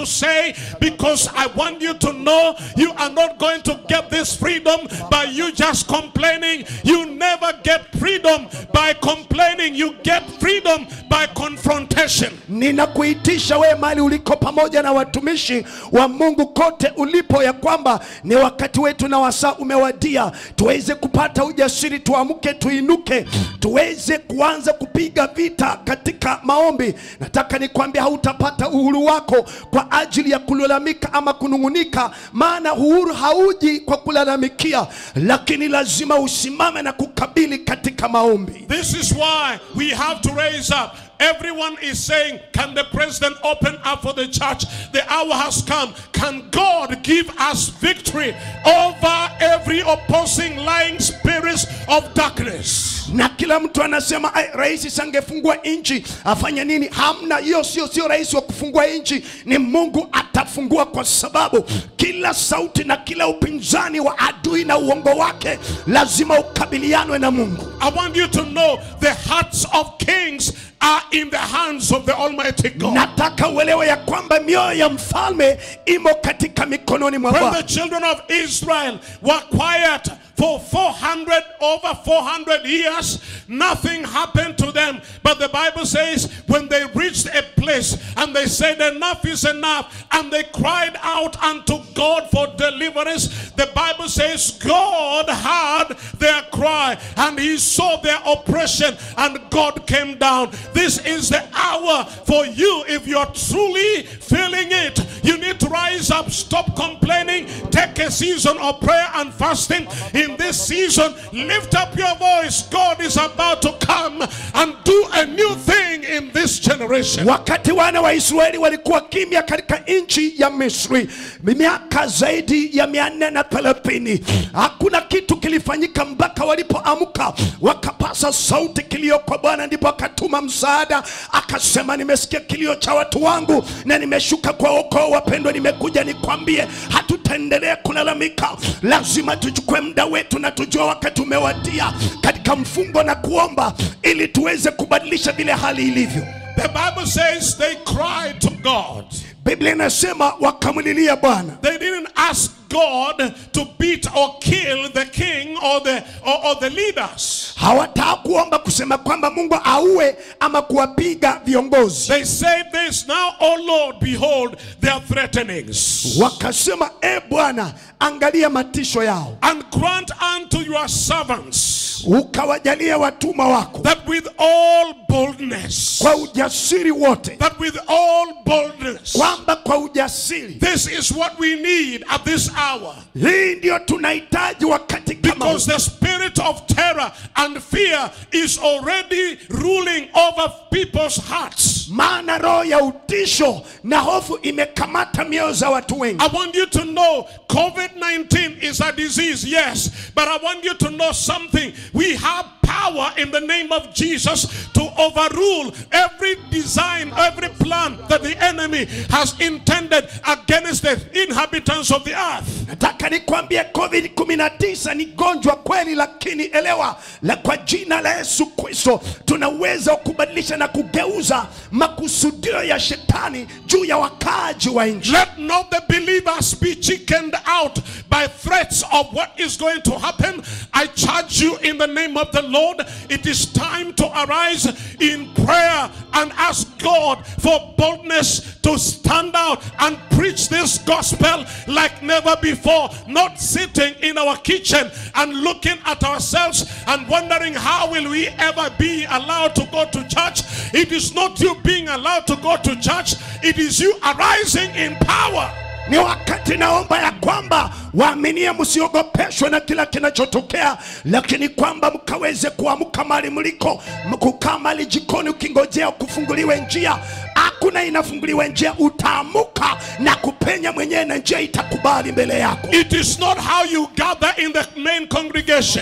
say because I want you to know you are not going to get this freedom by you just complaining. You never get freedom by complaining. You get freedom by confrontation. ninakuitisha wewe mali uliko pamoja na watumishi wa mungu kote ulipo ya kwamba ni wakati wetu na wasaa umewadia tuweze kupata ujasiri tuamke tuinuke tuweze kuanza kupiga vita katika maombi nataka nikwambia hautapata uhuru wako kwa ajili ya kulalamika ama kunung'unika maana uhuru hauji kwa kulalamikia lakini lazima usimame na kukabili katika maombi This is why we have to raise up. Everyone is saying, Can the president open up for the church? The hour has come. Can God give us victory over every opposing lying spirits of darkness? na kila mtu anasema "Ai, rais sangefungua nchi afanye nini hamna hiyo sio sio rais wa kufungua nchi ni mungu atafungua kwa sababu kila sauti na kila upinzani wa adui na uongo wake lazima ukabilianwe na mungu I want you to know the hearts of kings are in the hands of the Almighty God. nataka uelewe ya kwamba mioyo ya mfalme imo katika mikononi mwa When bwana the children of Israel were quiet for 400 over 400 years, nothing happened to them. But the Bible says when they reached a place and they said enough is enough and they cried out unto God for deliverance, the Bible says God heard their cry and he saw their oppression and God came down. This is the hour for you if you're truly feeling it. You need to rise up, stop complaining, take a season of prayer and fasting. In this season, lift up your voice. God is about to come and do a new thing in this generation. wakati wana wa israeli walikuwa kimya katika nchi ya misri miaka zaidi ya mia nne na thelathini hakuna kitu kilifanyika mpaka walipoamka wakapasa sauti kilio kwa bwana ndipo akatuma msaada akasema nimesikia kilio cha watu wangu na nimeshuka kwa ukoo wapendwa nimekuja nikwambie hatutaendelea kulalamika lazima tuchukue muda wetu na tujue wakati umewadia katika mfungo na kuomba ili tuweze kubadilisha vile hali ilivyo The Bible says they cried to God. biblia inasema wakamlilia bwana They didn't ask God to beat or kill the king or the or, or the leaders. hawataka kuomba kusema kwamba mungu auwe ama kuwapiga viongozi They said this now, oh Lord, behold their threatenings. wakasema e bwana angalia matisho yao And grant unto your servants ukawajalia watumwa wako that with all boldness, kwa ujasiri wote that with all boldness, kwamba kwa ujasiri this is what we need at this hour. hii ndio tunahitaji wakati kama huu. Because the spirit of terror and fear is already ruling over people's hearts. maana roho ya utisho na hofu imekamata mioyo za watu wengi I want you to know COVID 19 is a disease, yes, but I want you to know something. We have power in the name of Jesus to overrule every design, every plan that the enemy has intended against the inhabitants of the earth. nataka nikwambie covid 19 ni gonjwa kweli lakini elewa la kwa jina la yesu kristo tuna uwezo wa kubadilisha na kugeuza makusudio ya shetani juu ya wakaaji wa nchi Let not the believers be chickened out by threats of what is going to happen. I charge you in the name of the Lord. It is time to arise in prayer and ask God for boldness to stand out and preach this gospel like never before. Not sitting in our kitchen and looking at ourselves and wondering how will we ever be allowed to go to church. It is not you being allowed to go to church. It is you arising in power. ni wakati naomba ya kwamba waaminie msiogopeshwe na kila kinachotokea lakini kwamba mkaweze kuamka mali mliko kukaa mali jikoni ukingojea kufunguliwe njia hakuna inafunguliwa njia utaamuka na kupenya mwenyewe na njia itakubali mbele yako It is not how you gather in the main congregation.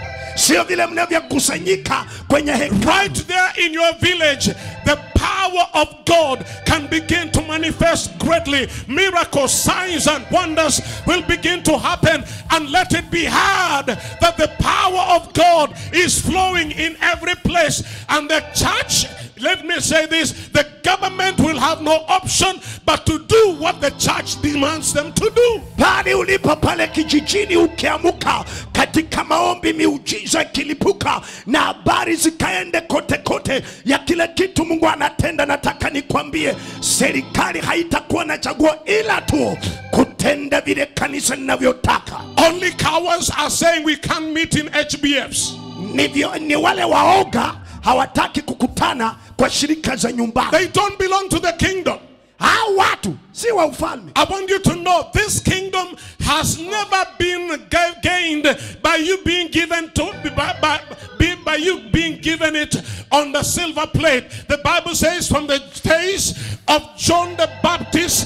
sio vile mnavyokusanyika kwenye hekalu Right there in your village, the power of God can begin to manifest greatly. Miracles, signs, and wonders will begin to happen. And let it be heard that the power of God is flowing in every place. And the church let me say this the government will have no option but to do what the church demands them to do. pale ulipo pale kijijini ukiamuka katika maombi miujiza ikilipuka na habari zikaende kote kote ya kile kitu mungu anatenda nataka nikwambie serikali haitakuwa na chaguo ila tu kutenda vile kanisa linavyotaka Only cowards are saying we can't meet in HBFs. Nivyo, ni wale waoga hawataki kukutana kwa shirika za nyumbani They don't belong to the kingdom. hao watu si wa ufalme I want you to know this kingdom has never been ga- gained by you being given to by, by, be- by you being given it on the silver plate. The Bible says from the days of John the Baptist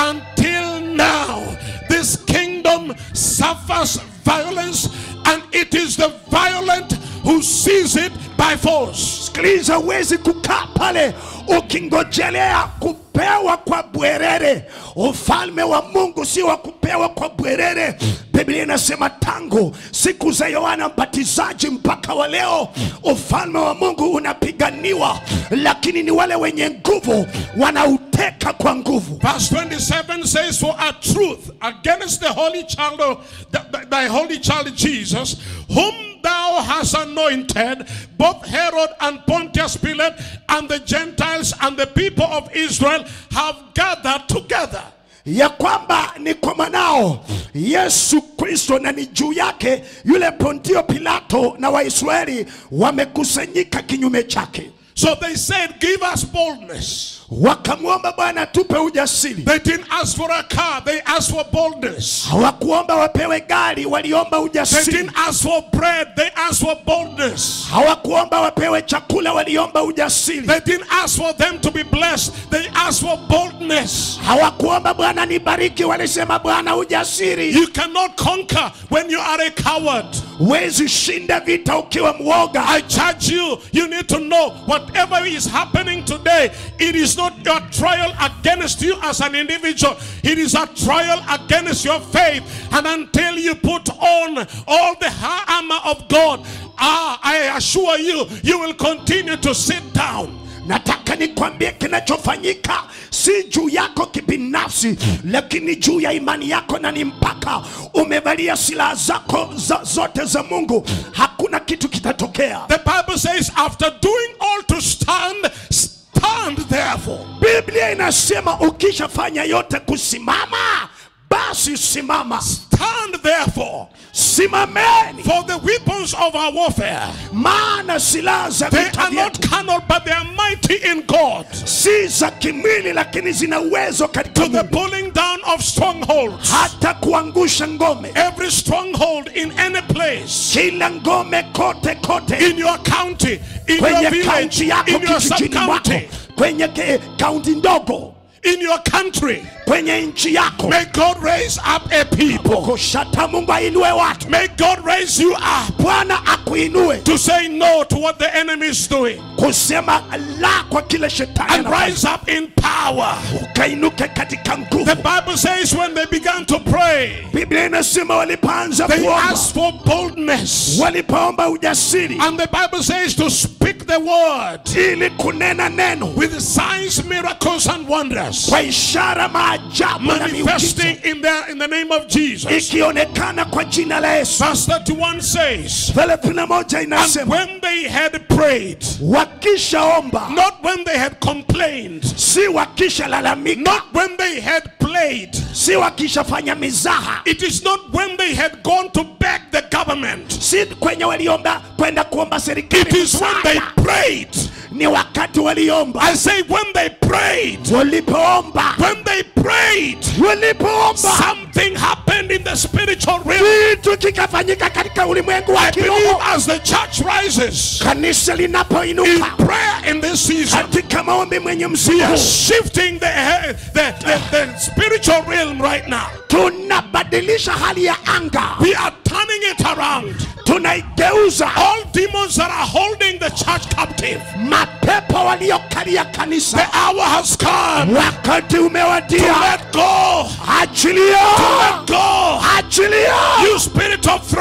until now, this kingdom suffers violence, and it is the violent who seize it by force. sikiliza huwezi kukaa pale ukingojelea kupewa kwa bwerere ufalme wa mungu si wa kupewa kwa bwerere biblia inasema tangu siku za yohana mbatizaji mpaka wa leo ufalme wa mungu unapiganiwa lakini ni wale wenye nguvu wanauteka kwa nguvu Verse 27 says, For a truth against the holy child of th- th- thy holy child Jesus, whom thou hast anointed, both Herod and Pontius Pilate, and the Gentiles and the people of Israel have gathered together. ya kwamba ni kwa mwanao yesu kristo na ni juu yake yule pontio pilato na waisraeli wamekusanyika kinyume chake So they said, Give us boldness. wakamwomba bwana tupe ujasiri They didn't ask for a car, they asked for boldness. hawakuomba wapewe gari waliomba They ujasiri didn't ask for bread, they asked for boldness. hawakuomba wapewe chakula waliomba ujasiri They didn't ask for them to be blessed, they asked for boldness. hawakuomba bwana nibariki walisema bwana ujasiri You cannot conquer when you are a coward. huwezi shinda vita ukiwa mwoga I charge you, you need to know whatever is happening today, it is not your trial against you as an individual, it is a trial against your faith. And until you put on all the ha- armor of God, ah, I assure you, you will continue to sit down. nataka nikwambie kinachofanyika si juu yako kibinafsi lakini juu ya imani yako na ni mpaka umevalia silaha zako za, zote za mungu hakuna kitu kitatokea The Bible says, after doing all to stand, stand therefore. biblia inasema ukishafanya yote kusimama basi simama Stand therefore. simameni For the weapons of our warfare, maana silaha za they vita are not vyetu carnal, but they are mighty in God. si za kimwili lakini zina uwezo katika To the Mungu. pulling down of strongholds. hata kuangusha ngome Every stronghold in any place, kila ngome kote kote in your county, in your kwenye village, kaunti yako in your kijijini mwako sub-county, kwenye ke- kaunti ndogo in your country. kwenye nchi yako May God raise up a people. koshata mungu ainue watu May God raise you up bwana akuinue to say no to what the enemy is doing kusema la kwa kile shetani and anafanya. rise up in power. ukainuke katika The nguvu Bible says when they began to pray, biblia inasema walipoanza they kuomba asked for boldness. walipoomba ujasiri And the Bible says to speak the word ili kunena neno with signs, miracles, and wonders kwa ishara maajabu na miujiza manifesting in the, in the name of Jesus. ikionekana kwa jina la yesu Verse 31 says, 31 And inasema when they had prayed, wakishaomba not when they had complained, si wakishalalamika not when they had played, si wakishafanya mizaha it is not when they had gone to beg the government, si kwenye waliomba kwenda kuomba it serikali is when they msaada. prayed. ni wakati waliomba I say, when they prayed, walipoomba when they prayed, walipoomba something happened in the spiritual realm. kitu kikafanyika katika ulimwengu wa I believe kiroho as the church rises kanisa in linapoinuka prayer in this season, katika maombi mwenye we msimu are huu shifting the, the, the, the spiritual realm right now. tunabadilisha hali ya anga We are turning it around. tunaigeuza All demons that are holding the church captive, mapepo waliokalia the kanisa hour has come wakati to umewadia let go. achilia To let go. achilia You spirit of threat,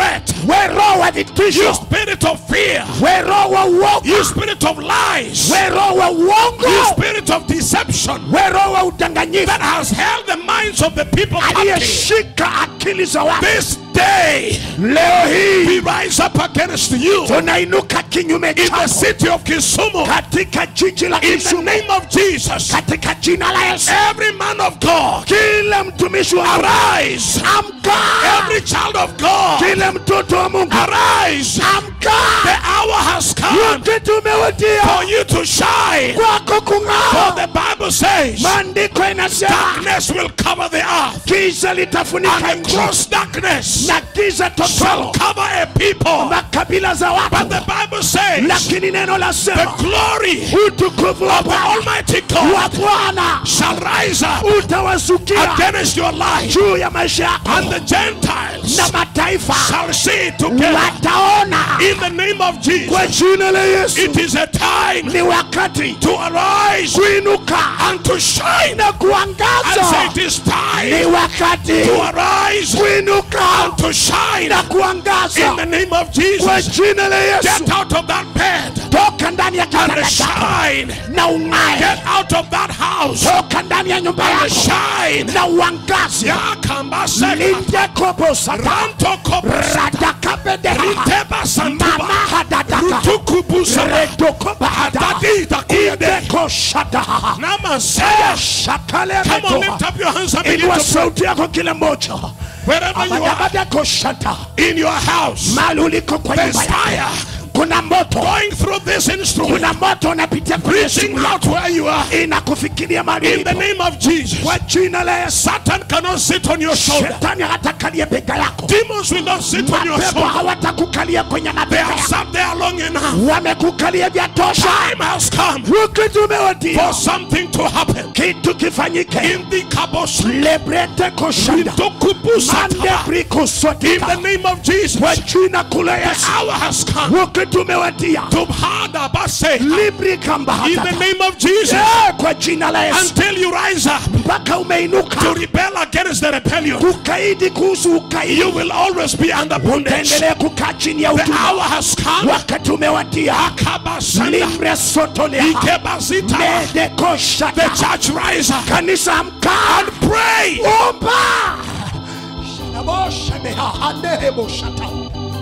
we roho wa You vitisho spirit of fear. we roho wa uoga You spirit of lies. we roho wa You uongo spirit of deception we roho wa udanganyifu that has held the minds of the people captive. aliyeshika akili za watu This day, leo hii we rise up against you tunainuka kinyume in the chako city of Kisumu. katika jiji la In the Kisumu name of Jesus, katika jina la Yesu every man of God, kila mtumishi wa Mungu arise. amka Every child of God, kila mtoto wa Mungu arise. amka The hour has come wakati umewadia for you to shine. kwako For kung'aa the Bible says, maandiko inasema darkness will cover the earth, giza litafunika and the nchi gross darkness na giza shall totoro cover a people. makabila za But watu the Bible says, lakini neno la the sema glory utukufu wa of the Bwana Almighty wa God Bwana shall rise up utawasukia against your life, juu ya maisha yako and the Gentiles na mataifa shall see it together. wataona In the name of kwa Jesus, jina la Yesu it is a time ni wakati to arise kuinuka and to shine. na And say kuangaza it is ni time wakati to arise kuinuka and to shine. na In kuangaza the name of kwa Jesus, jina la Yesu get out of that bed toka ndani ya and kitanda chako shine. na ung'ae Get out of that house toka ndani ya nyumba and yako shine. na uangaze Yakambaseka. lindekobosata Rantokobasa. radakabedeha Riteba santuba. mamahadadaka Rutukubusa. redokobahada Adadida kuyede. idekoshadaha Namasaya. Come on, shakalebetoha lift up your hands and begin inua to pray. sauti yako kila moja Wherever you are, abadabadekoshata in your house, mali uliko kwa there's nyumba fire yako kuna moto going through this instrument, kuna moto unapitia kwenye reaching simu out where you are. inakufikiria mali In the ulipo name of Jesus, kwa jina la Yesu Satan cannot sit on your shoulder. shetani hatakalia bega yako Demons will not sit on your mapepo shoulder. hawatakukalia kwenye They mabega have yako sat there long enough. wamekukalia vya tosha Time has come wakati umewadia for something to happen. kitu kifanyike In the kabos, lebrete koshanda mande in briko the sotita name of Jesus, kwa jina kula the Yesu hour has come wakati umewadia to hard abase. libri In kamba the name of Jesus, Eh, kwa jina la Yesu until you rise up mpaka to umeinuka rebel against the rebellion, kukaidi kuhusu ukaidi you will always be under bondage. utaendelea kukaa chini ya The hour utumwa has come. wakati umewadia Akabasanda, libre sotolea ikebasita. mede The koshata church rise up kanisa amka and pray. omba Shanaboshaneha, haneheboshata.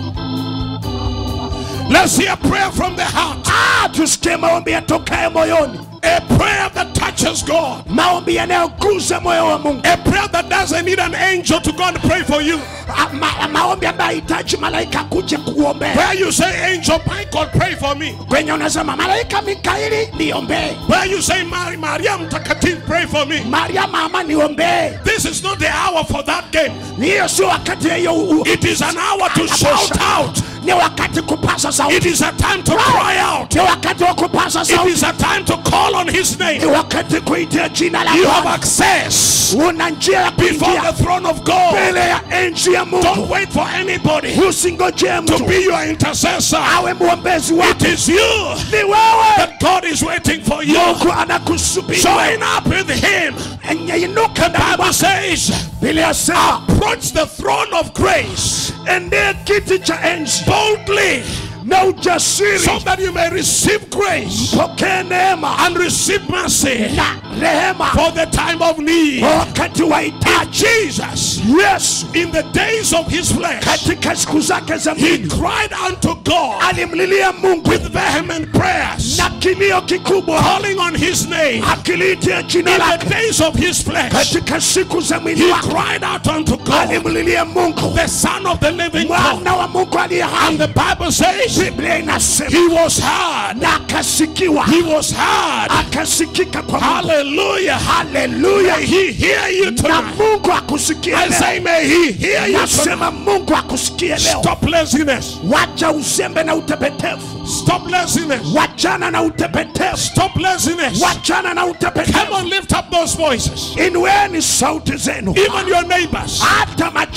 Let's hear prayer from the heart. Ah, tusikie maombi yatokaye moyoni A prayer that touches God. maombi yanayoguza moyo wa mungu A prayer that doesn't need an angel to go and pray for you. Ah, ma, maombi ambayo hahitaji malaika kuja kuombea Where you say, Angel Michael, pray for me. kwenye unasema malaika mikaeli niombee Where you say, Mary, Maria Mtakatifu, pray for me. maria mama niombee This is not the hour for that game. hiyo sio wakati hiyo u- It is an hour to shout out. ni wakati kupasa It sauti is a time to cry out. ni wakati wa kupasa It sauti is a time to call on His ni name. wakati kuitia jina la You have Bwana access una njia ya before kuingia the throne of God. mbele ya enzi ya Don't mungu wait for anybody usingojee to mtu be your intercessor. awe mwombezi It wako is you ni wewe that God is waiting for you. mungu anakusubiri Join up with Him. nyanyuka ndani Bible mwako. says, Biblia yasema approach the throne of grace endea kiti cha enzi boldly na ujasiri so that you may receive grace pokee neema and receive mercy na rehema for the time of need. kwa wakati wa hitaji Jesus, yesu in the days of his flesh, katika siku zake za he mwili cried unto God alimlilia mungu with vehement prayers, na kilio kikubwa calling on his name. akiliitia jina In the lake days of his flesh, katika siku za mwili he wake cried out unto God, alimlilia mungu the Son of the living God. mwana wa mungu aliye And hai the Bible says, biblia inasema he was heard. na akasikiwa He was heard. akasikika kwa mungu Hallelujah. haleluya May he hear you na tonight. mungu akusikie I leo say, may he hear you tonight. nasema mungu akusikie leo Stop laziness. wacha uzembe na utepetevu Stop laziness. wachana na utepetevu Stop laziness. wachana na Come utepetevu on, lift up those voices. inueni sauti zenu Even your neighbors. hata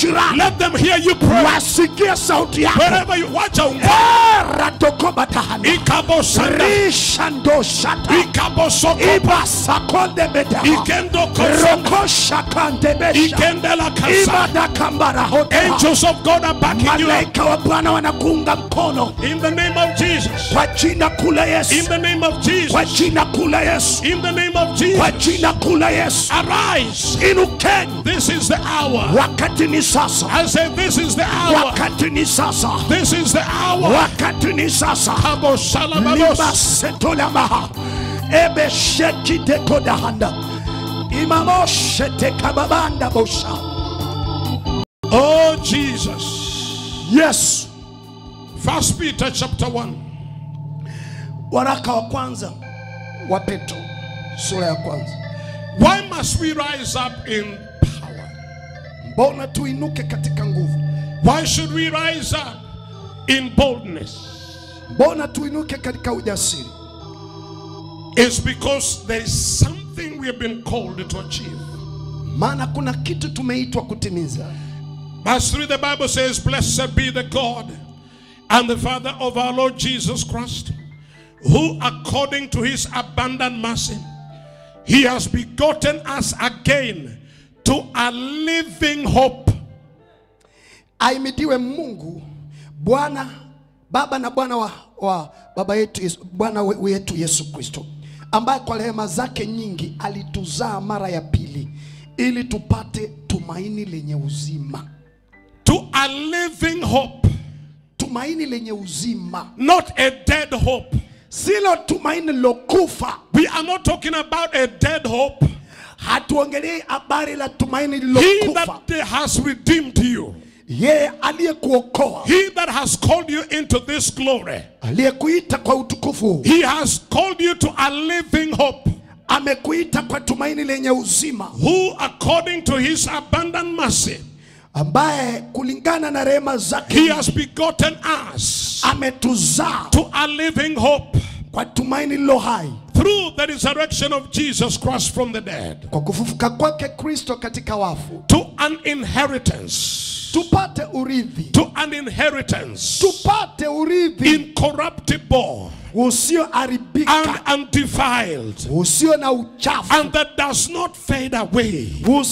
majirani Let them hear you pray. wasikie sauti yako Wherever you watch out. radokobatahana Ikabo sanda. rishandoshata Ikabo sokopa. ibasakondebeta Ikendo kosanda. rokoshakandebesha Ikendela kasa. ibadakambarahota Angels of God are backing you up. malaika wa bwana wanakuunga mkono In the name of Jesus. kwa jina kula In yesu the name of Jesus. kwa jina kula yesu In the name of Jesus. kwa jina kula yesu Arise. inukeni This is the hour. wakati ni sasa I say this is the hour. wakati ni sasa This is the hour. wakati ni sasa Kabo shalababos. libasetolamaha ebeshekidekodahanda imamoshetekababanda bosha Oh Jesus. yesu First Peter chapter 1. waraka wa kwanza wa petro sura ya kwanza Why must we rise up in power? mbona tuinuke katika nguvu Why should we rise up in boldness? mbona tuinuke katika ujasiri It's because there is something we have been called to achieve. maana kuna kitu tumeitwa kutimiza Verse 3, the Bible says, Blessed be the God and the Father of our Lord Jesus Christ, who according to his abundant mercy, he has begotten us again to a living hope aimidiwe mungu bwana baba na bwana wa, wa baba yetu Yesu, bwana we- wetu yesu kristo ambaye kwa rehema zake nyingi alituzaa mara ya pili ili tupate tumaini lenye uzima to a living hope, tumaini lenye uzima not a dead hope. silo tumaini lilokufa We are not talking about a dead hope. hatuongelei habari la tumaini He lilokufa that has redeemed you, yeye aliyekuokoa he that has called you into this glory, aliyekuita kwa utukufu huu he has called you to a living hope. amekuita kwa tumaini lenye uzima who according to his abundant mercy ambaye kulingana na rehema he zake has begotten us ametuzaa to a living hope kwa tumaini lilo hai through the resurrection of Jesus Christ from the dead kwa kufufuka kwake kristo katika wafu to an inheritance tupate urithi to an inheritance tupate urithi incorruptible usioharibika and undefiled usio na uchafu and that does not fade away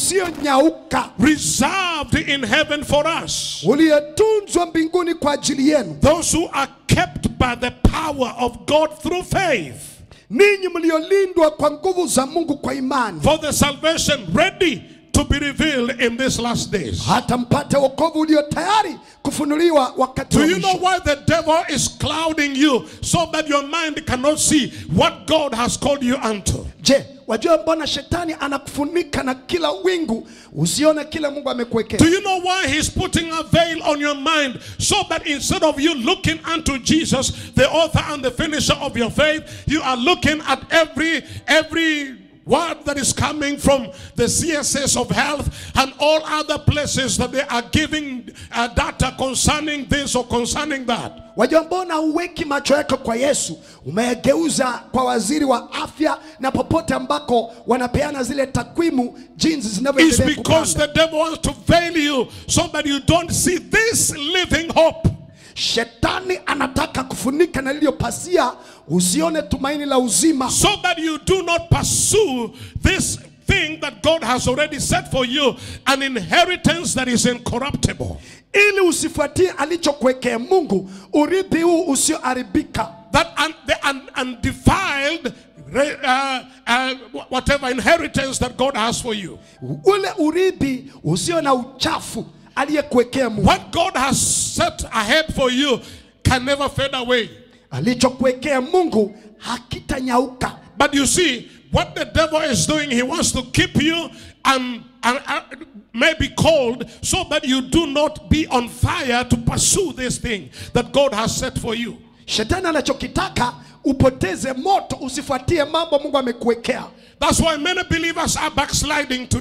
usionyauka reserved in heaven for us uliotunzwa mbinguni kwa ajili yenu those who are kept by the power of God through faith ninyi mliolindwa kwa nguvu za mungu kwa imani for the salvation ready to be revealed in these last days. hata mpate wokovu ulio tayari kufunuliwa wakati Do wa you know mwisho why the devil is clouding you so that your mind cannot see what God has called you unto? je wajua mbona shetani anakufunika na kila wingu usione kile mungu amekuwekea Do you know why he's putting a veil on your mind so that instead of you looking unto Jesus, the author and the finisher of your faith, you are looking at every every word that is coming from the CSS of health and all other places that they are giving uh, data concerning this or concerning that. wajua mbona uweki macho yako kwa yesu umegeuza kwa waziri wa afya na popote ambako wanapeana zile takwimu jinsi It's zinavyoendelea because kupanda. the devil wants to veil you so that you don't see this living hope. shetani anataka kufunika na liliyo pasia usione tumaini la uzima so that you do not pursue this thing that God has already set for you an inheritance that is incorruptible. ili usifuatie alichokuwekea mungu urithi huu usioharibika That un, the un, undefiled, re- uh, uh, whatever inheritance that God has for you. ule urithi usio na uchafu aliyekuwekea mungu What God has set ahead for you can never fade away. alichokuwekea mungu hakitanyauka But you see, what the devil is doing, he wants to keep you and, and uh, maybe cold so that you do not be on fire to pursue this thing that God has set for you. shetani anachokitaka upoteze moto usifuatie mambo mungu amekuwekea That's why many believers are backsliding today.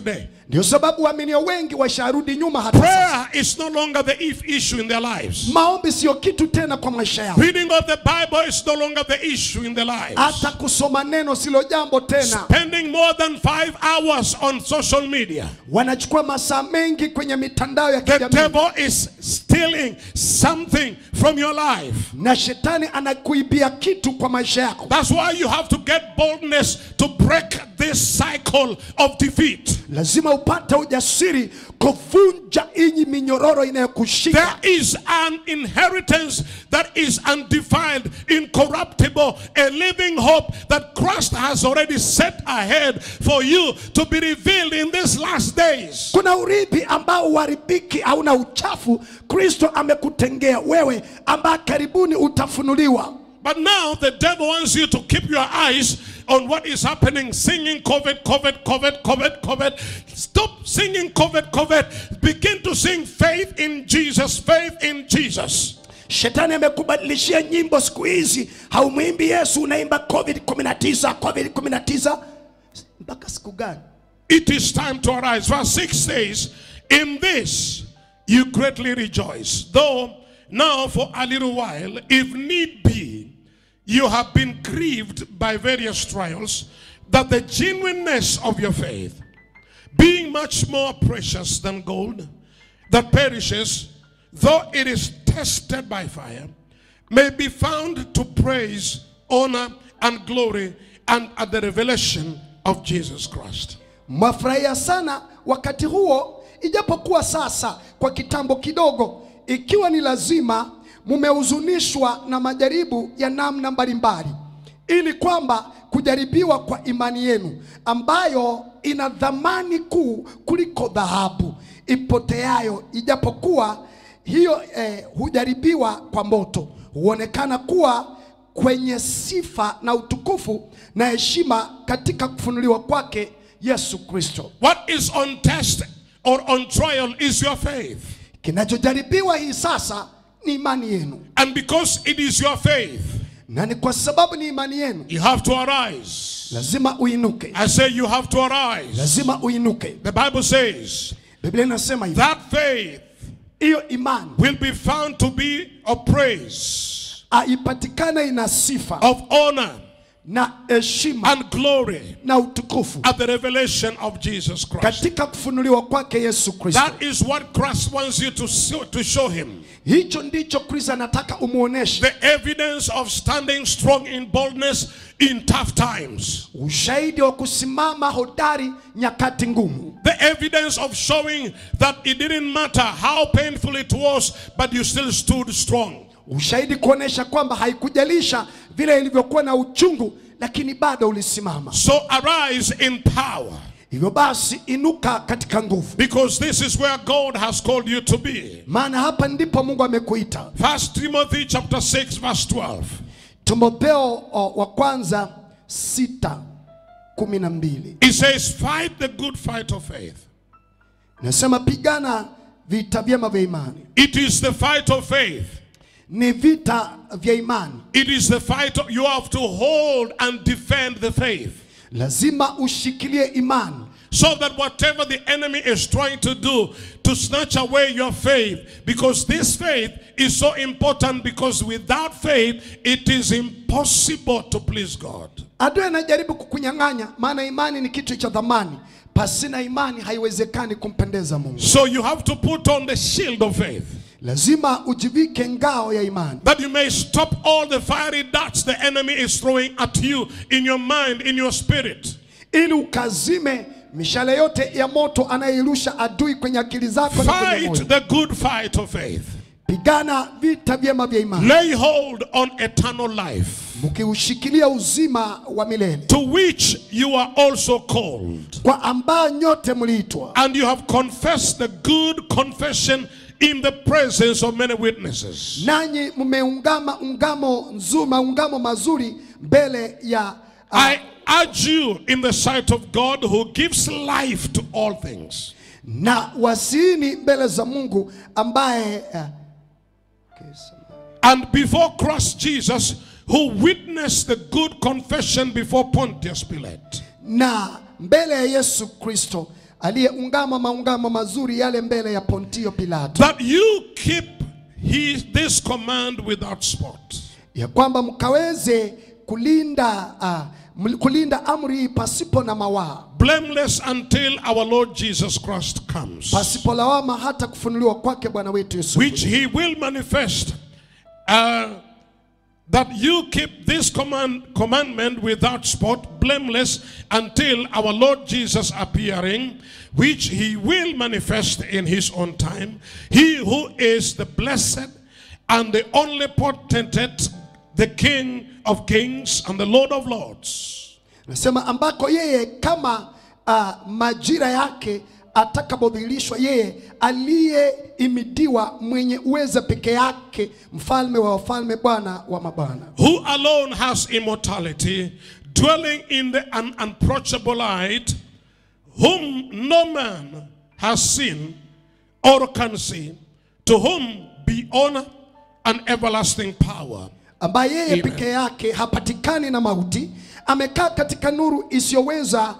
ndio sababu waaminio wengi washarudi nyuma hata sasa. Prayer is no longer the if issue in their lives. maombi sio kitu tena kwa maisha yao Reading of the Bible is no longer the issue in their lives. hata kusoma neno silo jambo tena Spending more than five hours on social media. wanachukua masaa mengi kwenye mitandao ya The kijamii devil is stealing something from your life. na shetani anakuibia kitu kwa maisha yako That's why you have to get boldness to break this cycle of defeat. lazima upate ujasiri kuvunja inyi minyororo inayokushika There is an inheritance that is undefiled, incorruptible, a living hope that Christ has already set ahead for you to be revealed in these last days. kuna urithi ambao uharibiki hauna uchafu kristo amekutengea wewe ambaye karibuni utafunuliwa But now the devil wants you to keep your eyes on what is happening, singing COVID, COVID, COVID, COVID, COVID. Stop singing COVID, COVID. Begin to sing faith in Jesus, faith in Jesus. shetani amekubadilishia nyimbo siku hizi haumwimbi yesu unaimba covid 19 covid 19 mpaka siku gani It is time to arise. Verse 6 says, In this you greatly rejoice, though now for a little while, if need be, you have been grieved by various trials, that the genuineness of your faith, being much more precious than gold that perishes, though it is tested by fire, may be found to praise, honor, and glory, and at the revelation of Jesus Christ. mwafurahia sana wakati huo ijapokuwa sasa kwa kitambo kidogo ikiwa ni lazima mumehuzunishwa na majaribu ya namna mbalimbali ili kwamba kujaribiwa kwa imani yenu ambayo ina dhamani kuu kuliko dhahabu ipoteayo ijapokuwa hiyo eh, hujaribiwa kwa moto huonekana kuwa kwenye sifa na utukufu na heshima katika kufunuliwa kwake Yesu Kristo. What is on test or on trial is your faith. Kinachojaribiwa hii sasa ni imani yenu, And because it is your faith, na ni kwa sababu ni imani yenu you have to arise. lazima uinuke, I say you have to arise. lazima uinuke. The Bible says Biblia inasema hivi, that faith hiyo imani will be found to be of praise, aipatikane ina sifa of honor, na heshima and glory na utukufu at the revelation of Jesus Christ. katika kufunuliwa kwake Yesu Kristo. That is what Christ wants you to show, to show him. Hicho ndicho Kristo anataka umuoneshe, The evidence of standing strong in boldness in tough times. ushahidi wa kusimama hodari nyakati ngumu. The evidence of showing that it didn't matter how painful it was, but you still stood strong. ushahidi kuonesha kwamba haikujalisha vile ilivyokuwa na uchungu lakini bado ulisimama So arise in power, hivyo basi inuka katika nguvu because this is where God has called you to be. maana hapa ndipo mungu amekuita First Timothy chapter 6, verse 12. timotheo o, wa kwanza sita kumi na mbili It says, Fight the good fight of faith. nasema pigana vita vyema vya imani It is the fight of faith. ni vita vya imani It is the fight of, you have to hold and defend the faith. lazima ushikilie imani So that whatever the enemy is trying to do to snatch away your faith, because this faith is so important, because without faith, it is impossible to please God. adui anajaribu kukunyang'anya maana imani ni kitu cha dhamani pasina imani haiwezekani kumpendeza mungu So you have to put on the shield of faith lazima ujivike ngao ya imani that you may stop all the fiery darts the enemy is throwing at you in your mind, in your spirit. ili ukazime mishale yote ya moto anayeirusha adui kwenye akili zako na kwenye moyo. Fight the good fight of faith. Pigana vita vyema vya imani Lay hold on eternal life, mkiushikilia uzima wa milele to which you are also called. kwa ambao nyote mliitwa And you have confessed the good confession in the presence of many witnesses. nanyi mmeungama ungamo nzuri maungamo mazuri mbele ya uh, I urge you in the sight of God who gives life to all things. na wasiini mbele za Mungu ambaye uh, okay, samahani. And before Christ Jesus, who witnessed the good confession before Pontius Pilate. na mbele ya Yesu Kristo aliyeungama maungamo mazuri yale mbele ya Pontio Pilato, that you keep his, this command without spot. ya kwamba mkaweze kulinda uh, ml- kulinda amri hii pasipo na mawaa, blameless until our Lord Jesus Christ comes, pasipo lawama, hata kufunuliwa kwake Bwana wetu Yesu which Kristo. he will manifest. Uh, that you keep this command, commandment without spot, blameless, until our Lord Jesus appearing, which he will manifest in his own time. He who is the blessed and the only potentate, the King of kings and the Lord of lords. Nasema ambako yeye kama uh, majira yake atakapodhihirishwa yeye aliyeimidiwa mwenye uweza peke yake, mfalme wa wafalme, Bwana wa mabwana, who alone has immortality, dwelling in the un- unapproachable light, whom no man has seen or can see, to whom be honor and everlasting power. ambaye yeye Amen. peke yake hapatikani na mauti, amekaa katika nuru isiyoweza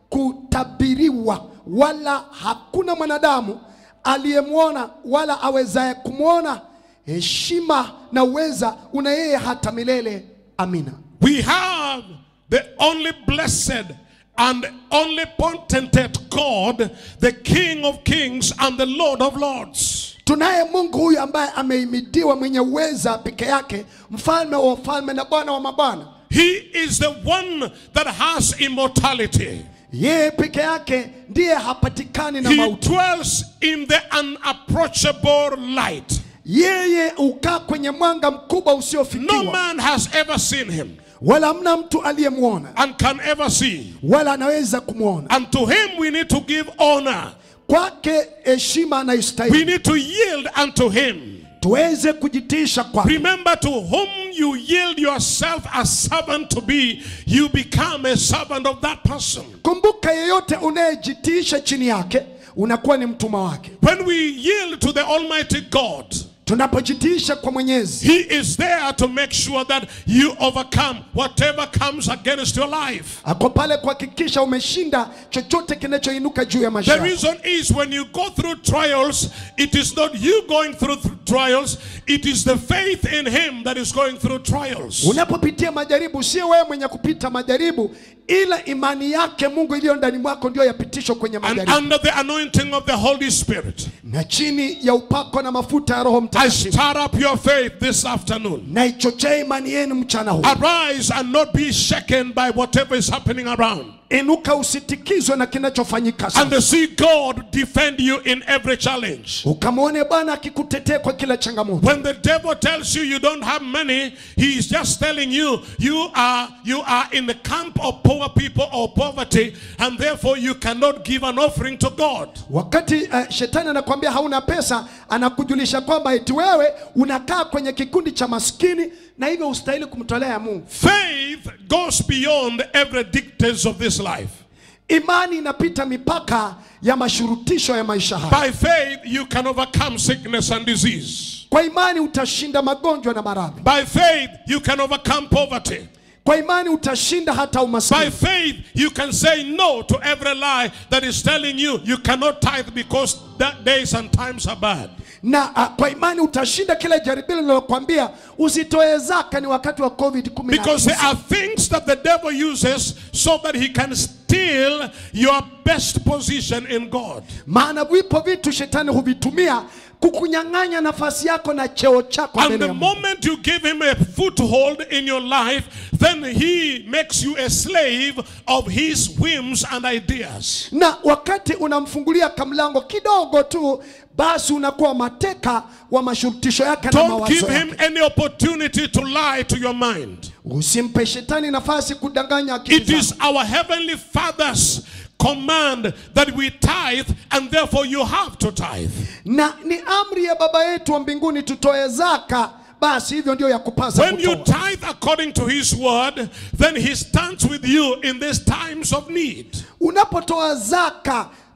kutabiriwa, wala hakuna mwanadamu aliyemwona wala awezaye kumwona. Heshima na uweza una yeye hata milele. Amina. We have the only blessed and only potentate God, the King of kings and the Lord of lords. Tunaye Mungu huyu ambaye ameimidiwa mwenye uweza peke yake, mfalme wa wafalme na Bwana wa mabwana. He is the one that has immortality. Yeye peke yake ndiye hapatikani na He mauti. dwells in the unapproachable light. Yeye ukaa kwenye mwanga mkubwa No usiofikiwa, man has ever seen him wala hamna mtu aliyemwona and can ever see. wala anaweza kumwona. And to him we need to give honor. Kwake heshima We anayostahili, need to yield unto him. tuweze kujitiisha kwake. Remember to whom you yield yourself a servant to be, you become a servant of that person. Kumbuka, yeyote unayejitiisha chini yake unakuwa ni mtumwa wake. When we yield to the Almighty God, Tunapojitiisha kwa Mwenyezi, He is there to make sure that you overcome whatever comes against your life. ako pale kuhakikisha umeshinda chochote kinachoinuka juu ya maisha The yako. reason is when you go through trials, it is not you going through th- trials, it is the faith in Him that is going through trials. Unapopitia majaribu, sio wewe mwenye kupita majaribu, ila imani yake Mungu iliyo ndani mwako ndio yapitishwa kwenye And majaribu, under the anointing of the Holy Spirit, na chini ya upako na mafuta ya Roho I Mtakatifu. stir up your faith this afternoon. Na ichochee imani yenu mchana huu. Arise and not be shaken by whatever is happening around. Inuka, usitikizwe na kinachofanyika And sasa, see God defend you in every challenge. ukamwone Bwana akikutetea kwa kila changamoto. When the devil tells you you don't have money, he is just telling you you are you are in the camp of poor people or poverty, and therefore you cannot give an offering to God. Wakati uh, shetani anakwambia hauna pesa, anakujulisha kwamba eti wewe unakaa kwenye kikundi cha maskini na hivyo ustahili kumtolea Mungu. Faith goes beyond every dictates of this life. Imani inapita mipaka ya mashurutisho ya maisha haya. By faith, you can overcome sickness and disease. Kwa imani utashinda magonjwa na maradhi. By faith, you can overcome poverty. Kwa imani utashinda hata By umaskini. faith, you can say no to every lie that is telling you you cannot tithe because that days and times are bad. Na uh, kwa imani utashinda kila jaribio linalokuambia usitoe zaka ni wakati wa COVID 19. Because there are things that the devil uses so that he can steal your best position in God. Maana vipo vitu shetani huvitumia kukunyang'anya nafasi yako na cheo chako And mbele the ya Mungu. moment you give him a foothold in your life, then he makes you a slave of his whims and ideas. na wakati unamfungulia kamlango kidogo tu basi unakuwa mateka wa mashurutisho yake na Don't mawazo give him yake. any opportunity to lie to your mind. Usimpe shetani nafasi kudanganya akili It is zako. our heavenly Father's command that we tithe, and therefore you have to tithe. Na ni amri ya baba yetu wa mbinguni tutoe zaka, basi hivyo ndio ya kupasa When you kutoa. tithe according to His word, then He stands with you in these times of need. Unapotoa zaka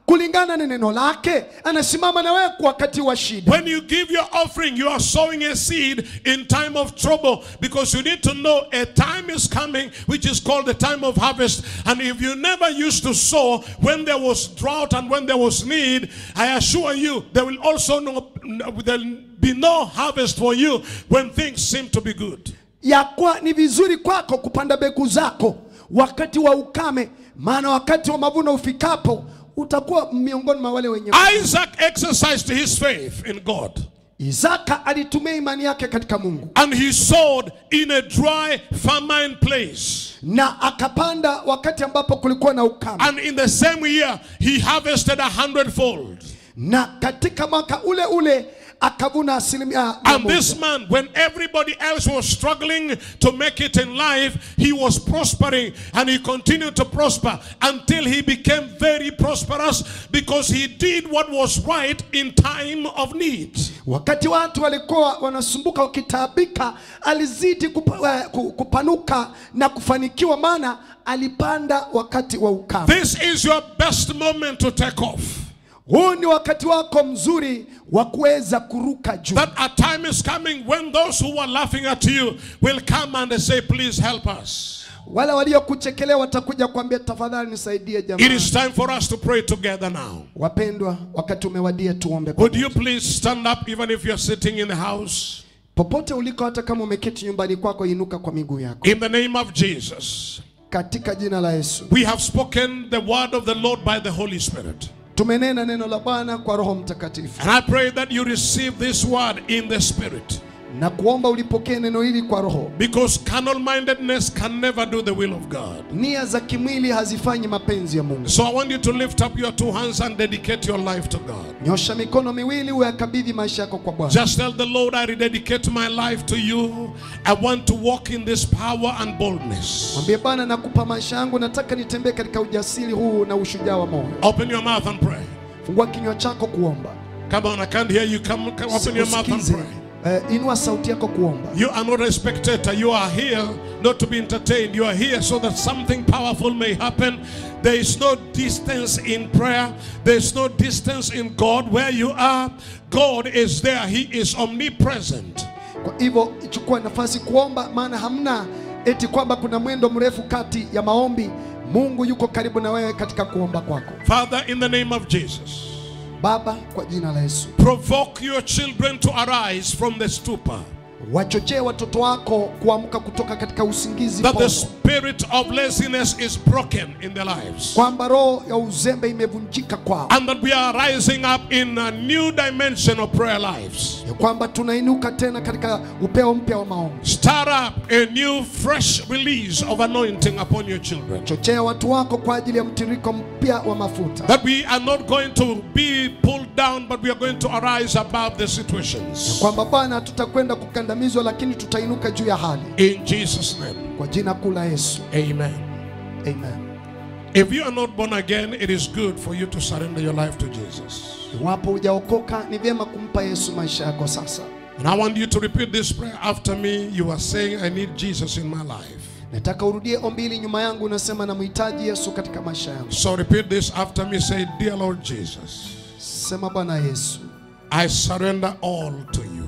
kulingana na neno lake anasimama na wewe kwa wakati wa shida When you give your offering, you are sowing a seed in time of trouble because you need to know a time is coming which is called the time of harvest. And if you never used to sow when there was drought and when there was need, I assure you there will also no, there'll be no harvest for you when things seem to be good. ya kwa ni vizuri kwako kupanda mbegu zako wakati wa ukame maana wakati wa mavuno ufikapo utakuwa miongoni mwa wale wenye Isaac exercised his faith in God isaka alitumia imani yake katika mungu and he sowed in a dry, famine place. na akapanda wakati ambapo kulikuwa na ukame And in the same year, he harvested a hundredfold. na katika mwaka ule ule akavuna asilimia mia And moja. this man, when everybody else was struggling to make it in life, he was prospering and he continued to prosper until he became very prosperous because he did what was right in time of need. wakati watu walikuwa wanasumbuka wakitaabika alizidi kupa, eh, ku- kupanuka na kufanikiwa maana alipanda wakati wa ukame This is your best moment to take off. huu ni wakati wako mzuri wa kuweza kuruka juu That a time is coming when those who are laughing at you will come and they say, Please help us. wale waliokuchekelea watakuja kuambia tafadhali nisaidie It jamani is time for us to pray together now. wapendwa wakati umewadia tuombe Would pamoja. you please stand up even if you're sitting in the house? popote uliko hata kama umeketi nyumbani kwako inuka kwa miguu yako In the name of Jesus. katika jina la yesu We have spoken the word of the Lord by the Holy Spirit. tumenena neno la bwana kwa roho mtakatifu And I pray that you receive this word in the Spirit. na kuomba ulipokee neno hili kwa roho Because carnal mindedness can never do the will of God. nia za kimwili hazifanyi mapenzi ya mungu So I want you to lift up your two hands and dedicate your life to God. nyosha mikono miwili uyakabidhi maisha yako kwa bwana Just tell the Lord, I rededicate my life to you. I want to walk in this power and boldness. mwambie bwana nakupa maisha yangu nataka nitembee katika ujasiri huu na ushujaa wa moyo Open your mouth and pray. fungua kinywa chako kuomba Come on, I can't hear you. Come, come open your mouth and Usikize. pray. Eh, inua sauti yako kuomba You are not a spectator. You are here not to be entertained. You are here so that something powerful may happen. There is no distance in prayer. There is no distance in God. Where you are, God is there. He is omnipresent. kwa hivyo chukua nafasi kuomba maana hamna eti kwamba kuna mwendo mrefu kati ya maombi mungu yuko karibu na wewe katika kuomba kwako Father, in the name of Jesus, baba kwa jina la yesu provoke your children to arise from the stupor. wachochee watoto wako kuamka kutoka katika usingizi That the pono. spirit of laziness is broken in their lives. kwamba roho ya uzembe imevunjika kwao And that we are rising up in a new dimension of prayer lives. ya kwamba tunainuka tena katika upeo mpya wa maombi Start up a new, fresh release of anointing upon your children. chochea watu wako kwa ajili ya mtiririko mpya wa mafuta That we are not going to be pulled down, but we are going to arise above the situations. kwamba bwana hatutakwenda kukandamizwa lakini tutainuka juu ya hali In Jesus' name, kwa jina kuu la yesu amen. amen If you are not born again, it is good for you to surrender your life to Jesus. iwapo hujaokoka ni vyema kumpa yesu maisha yako sasa And I want you to repeat this prayer after me. You are saying, I need Jesus in my life. nataka urudie ombi hili nyuma yangu unasema namhitaji yesu katika maisha yangu So repeat this after me. Say, Dear Lord Jesus, sema bwana yesu I surrender all to you.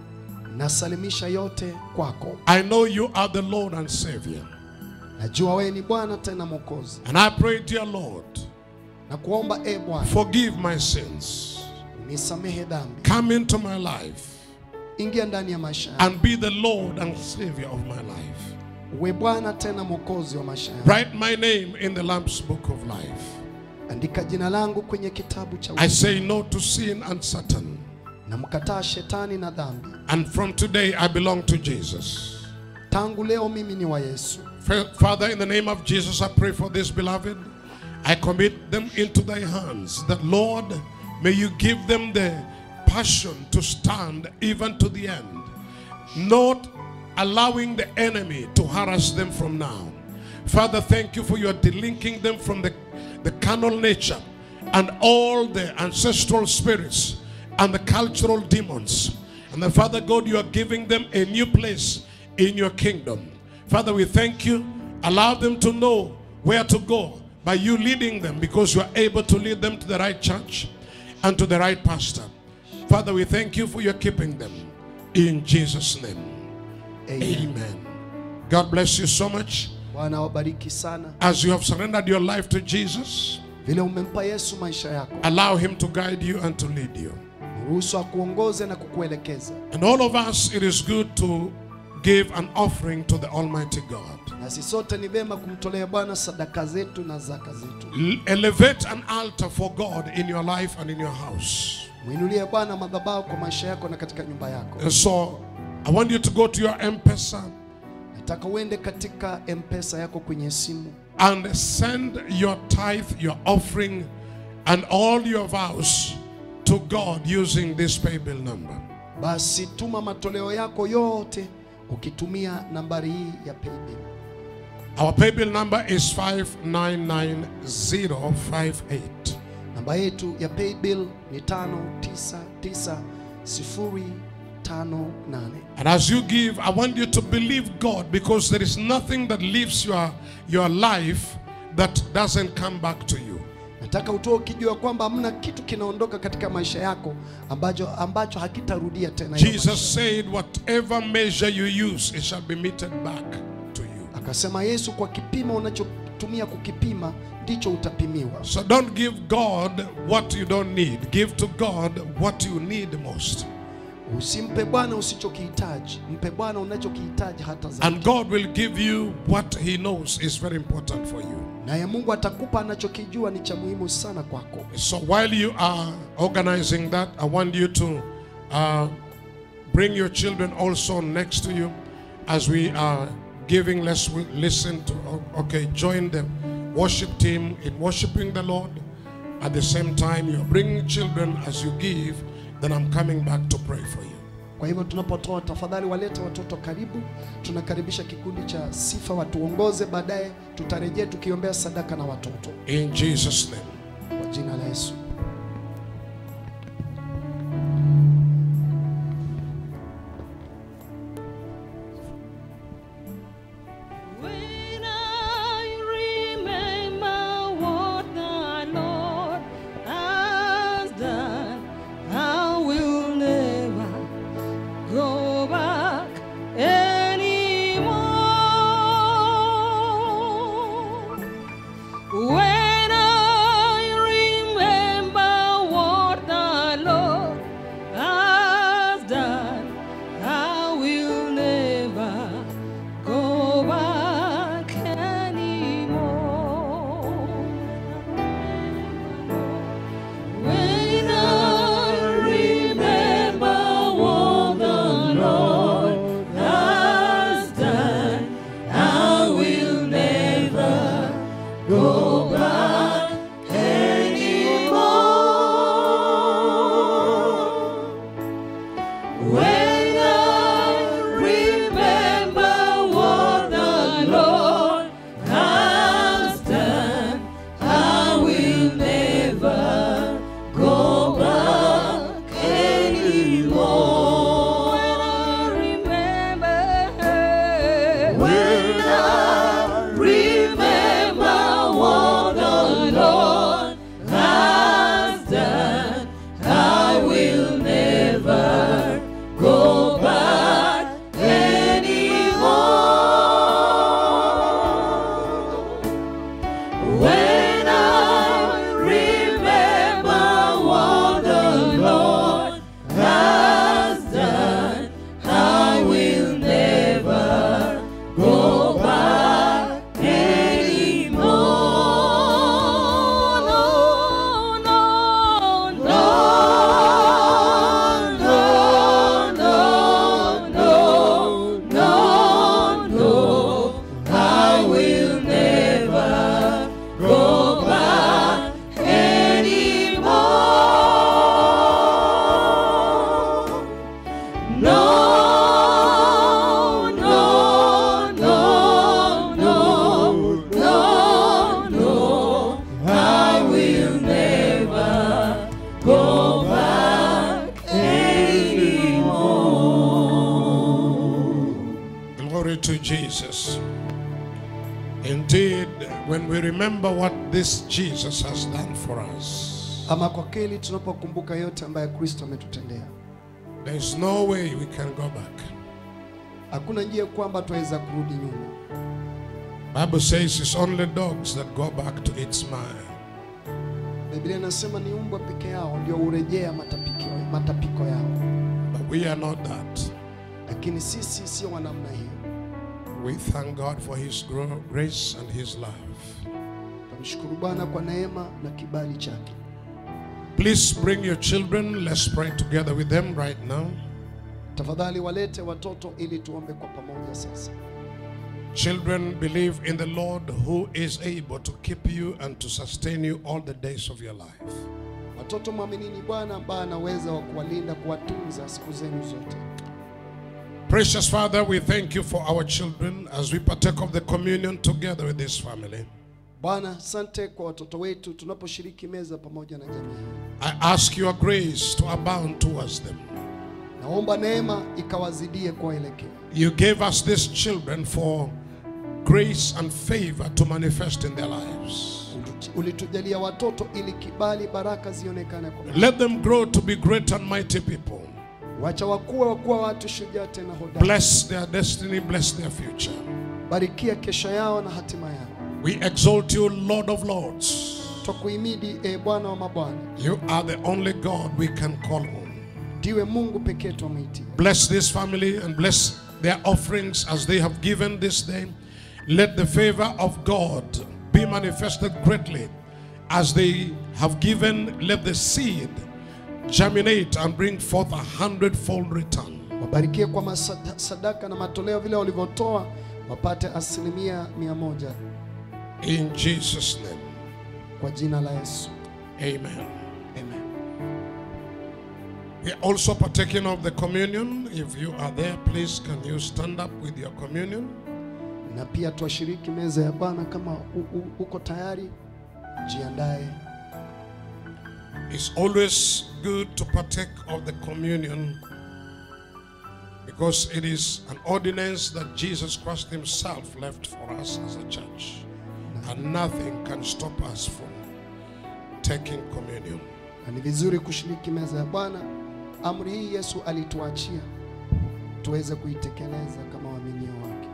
nasalimisha yote kwako I know you are the Lord and Savior. najua wewe ni bwana tena mwokozi And I pray, dear Lord, na kuomba e bwana forgive my sins. nisamehe dhambi Come into my life ingia ndani ya maisha yangu and be the Lord and Savior of my life. uwe bwana tena mwokozi wa maisha yangu Write my name in the Lamb's Book of Life. andika jina langu kwenye kitabu cha I uzima. say no to sin and Satan. namkataa shetani na dhambi And from today, I belong to Jesus. tangu leo mimi ni wa yesu Fa- Father, in the name of Jesus, I pray for this beloved. I commit them into thy hands. That, Lord, may you give them the passion to stand even to the end, not allowing the enemy to harass them from now. Father, thank you for your delinking them from the, the carnal nature and all the ancestral spirits and the cultural demons. And the Father God, you are giving them a new place in your kingdom. Father, we thank you. Allow them to know where to go. by you leading them because you are able to lead them to the right church and to the right pastor. Father, we thank you for your keeping them. In Jesus' name. Amen. God bless you so much. Bwana awabariki sana. As you have surrendered your life to Jesus, Vile umempa Yesu maisha yako, allow him to guide you and to lead you. ruhusu akuongoze na kukuelekeza. And all of us, it is good to give an offering to the Almighty God. Nasi sote ni vema kumtolea Bwana sadaka zetu na zaka zetu. L- Elevate an altar for God in your life and in your house. Mwinulie Bwana madhabahu kwa maisha yako na katika nyumba yako. And so, I want you to go to your M-Pesa Nataka uende katika M-Pesa yako kwenye simu and send your tithe, your offering, and all your vows to God using this pay bill number. basi tuma matoleo yako yote ukitumia nambari hii ya paybill. Our pay bill number is 599058. Namba yetu ya paybill ni 599058. And as you give, I want you to believe God because there is nothing that leaves your, your life that doesn't come back to you. Nataka utoe ukijua kwamba hamna kitu kinaondoka katika maisha yako ambacho, ambacho hakitarudia tena. hiyo maisha. Jesus said, Whatever measure you use, it shall be meted back to you. Akasema Yesu, kwa kipimo unachotumia kukipima ndicho utapimiwa. So don't give God what you don't need. Give to God what you need most. Usimpe Bwana usichokihitaji, mpe Bwana unachokihitaji hata zaidi, And God will give you what He knows is very important for you. naye Mungu atakupa anachokijua ni cha muhimu sana kwako. So while you are organizing that, I want you to uh, bring your children also next to you as we are giving. Let's w- listen to, okay, join the worship team in worshiping the Lord. At the same time, you're bringing children as you give, then I'm coming back to pray for you. Kwa hivyo tunapotoa, tafadhali walete watoto karibu. Tunakaribisha kikundi cha sifa watuongoze, baadaye tutarejea tukiombea sadaka na watoto In Jesus' name. kwa jina la Yesu. When I remember what the Lord has done, I will never go back anymore. When I remember what the Lord has done, I will never go back anymore. When I remember what the Lord has done, I will never go back anymore. When I remember what the Lord has done, I will never go back anymore. When I remember, when I remember what the Lord has done, I will never go back anymore. When I remember what the Lord has done, I will never go back anymore. No, no, no, no, no, no, no, no. I will never go back anymore. No, no, no, no, no, no. I will never go back anymore. Glory to Jesus. Indeed, when we remember what this Jesus has done for us, Ama kwa kweli tunapokumbuka yote ambayo Kristo ametutendea, there is no way we can go back. hakuna njia kwamba tuweza kurudi nyuma. Bible says it's only dogs that go back to its mire. Biblia inasema ni mbwa peke yao ndio hurejea matapiko, matapiko yao, But we are not that. lakini sisi sio wa namna hiyo. We thank God for His gro- grace and His love. Tunamshukuru Bwana kwa neema na kibali chake. Please bring your children. Let's pray together with them right now. Tafadhali walete watoto ili tuombe kwa pamoja sasa. Children, believe in the Lord who is able to keep you and to sustain you all the days of your life. Watoto mwaminini Bwana ambaye anaweza wa kuwalinda, kuwatunza siku zenu zote. Precious Father, we thank you for our children as we partake of the communion together with this family. Bwana, asante kwa watoto wetu tunaposhiriki meza pamoja na jamii hii. I ask your grace to abound towards them. Naomba neema ikawazidie kuwaelekea. You gave us these children for grace and favor to manifest in their lives. Ulitujalia watoto ili kibali, baraka zionekane kwa Let them grow to be great and mighty people. wacha wakuwa wakuwa watu shujaa tena hodari. Bless their destiny, bless their future. Barikia kesho yao na hatima yao. We exalt you, Lord of Lords. Twakuhimidi e Bwana wa mabwana, You are the only God we can call on. ndiwe Mungu pekee twamwiti. Bless this family and bless their offerings as they have given this day. Let the favor of God be manifested greatly as they have given. Let the seed germinate and bring forth a hundredfold return. Wabarikie kwa masada- sadaka na matoleo vile walivyotoa, wapate asilimia mia moja In Jesus' name, kwa jina la Yesu, amen. amen. We are also partaking of the communion. If you are there, please can you stand up with your communion? Na pia twashiriki meza ya Bwana. Kama u- u- uko tayari, jiandae. It's always good to partake of the communion because it is an ordinance that Jesus Christ Himself left for us as a church. And nothing can stop us from taking communion. Na ni vizuri kushiriki meza ya Bwana. Amri hii Yesu alituachia tuweze kuitekeleza kama waaminio wake.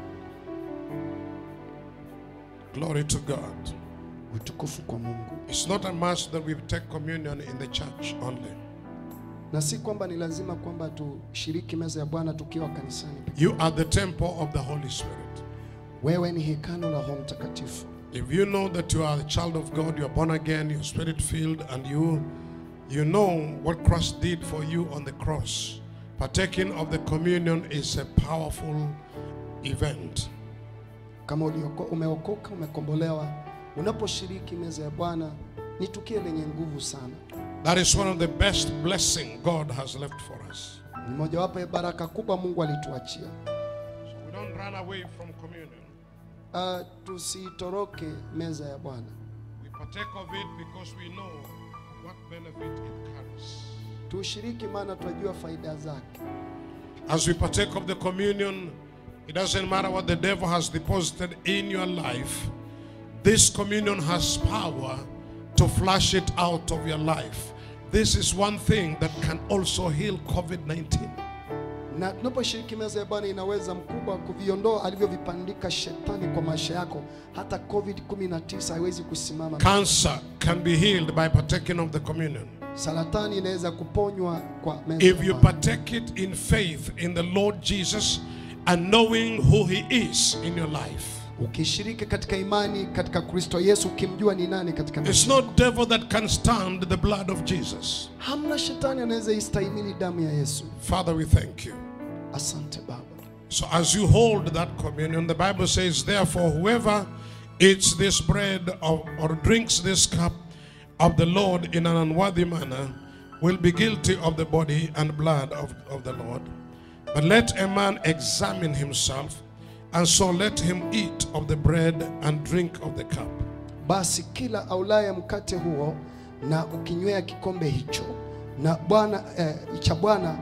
Glory to God. Utukufu kwa Mungu. It's not a must that we take communion in the church only. Na si kwamba ni lazima kwamba tushiriki meza ya Bwana tukiwa kanisani. pekee. You are the temple of the Holy Spirit. Wewe ni hekalu la Roho Mtakatifu. If you know that you are a child of God, you are born again, you're spirit filled, and you you know what Christ did for you on the cross, partaking of the communion is a powerful event. Kama ulioko, umeokoka umekombolewa, unaposhiriki meza ya Bwana ni tukio lenye nguvu sana. That is one of the best blessing God has left for us. Ni mojawapo ya baraka kubwa Mungu alituachia. So we don't run away from communion. Uh, tusitoroke meza ya Bwana. We partake of it because we know what benefit it carries. Tushiriki maana tunajua faida zake. As we partake of the communion, it doesn't matter what the devil has deposited in your life. This communion has power to flush it out of your life. This is one thing that can also heal COVID 19. Na tunaposhiriki meza ya Bwana inaweza mkubwa kuviondoa alivyovipandika shetani kwa maisha yako. Hata COVID-19 haiwezi kusimama. Cancer can be healed by partaking of the communion. Saratani inaweza kuponywa kwa meza ya If you Bwana. partake it in faith in the Lord Jesus and knowing who He is in your life. Ukishiriki katika imani katika Kristo Yesu, ukimjua ni nani katika It's maisha no yako. devil that can stand the blood of Jesus. Hamna shetani anaweza istahimili damu ya Yesu. Father, we thank you. Asante Baba. So as you hold that communion, the Bible says, therefore, whoever eats this bread or, or drinks this cup of the Lord in an unworthy manner will be guilty of the body and blood of, of the Lord. But let a man examine himself, and so let him eat of the bread and drink of the cup. Basi kila aulaye mkate huo na ukinywea kikombe hicho na Bwana eh, cha Bwana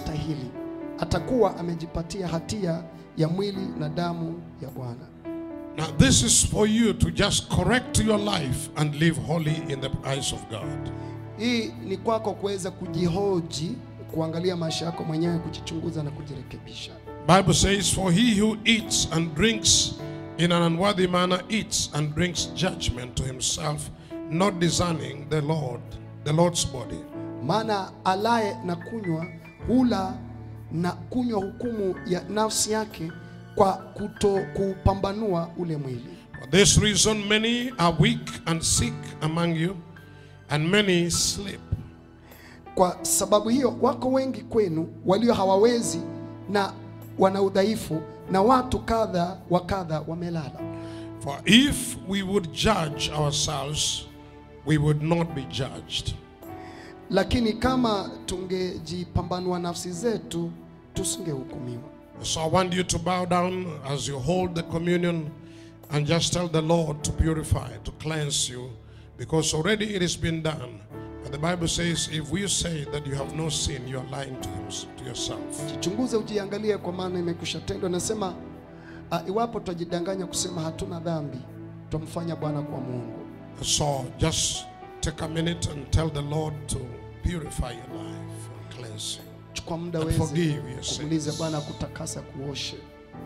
isivyostahili atakuwa amejipatia hatia ya mwili na damu ya Bwana. Now, this is for you to just correct your life and live holy in the eyes of God. Hii ni kwako kuweza kujihoji, kuangalia maisha yako mwenyewe, kujichunguza na kujirekebisha. Bible says, For he who eats and drinks in an unworthy manner eats and drinks judgment to himself, not discerning the Lord, the Lord's body. Maana alaye na kunywa hula na kunywa hukumu ya nafsi yake kwa kuto kupambanua ule mwili. For this reason, many are weak and sick among you, and many sleep. Kwa sababu hiyo wako wengi kwenu walio hawawezi na wana udhaifu, na watu kadha wa kadha wamelala. For if we would judge ourselves, we would not be judged. Lakini kama tungejipambanua nafsi zetu, tusingehukumiwa. So I want you to bow down as you hold the communion and just tell the Lord to purify, to cleanse you, because already it has been done. But the Bible says, if we say that you have no sin, you are lying to, him, to yourself. Jichunguze, ujiangalie, kwa maana imekwisha tendwa. Nasema uh, iwapo tutajidanganya kusema hatuna dhambi, tutamfanya Bwana kwa Mungu. So just take a minute and tell the Lord to purify your life and cleanse you. Chukua muda And weze forgive your kumuuliza sins. Bwana kutakasa, kuoshe.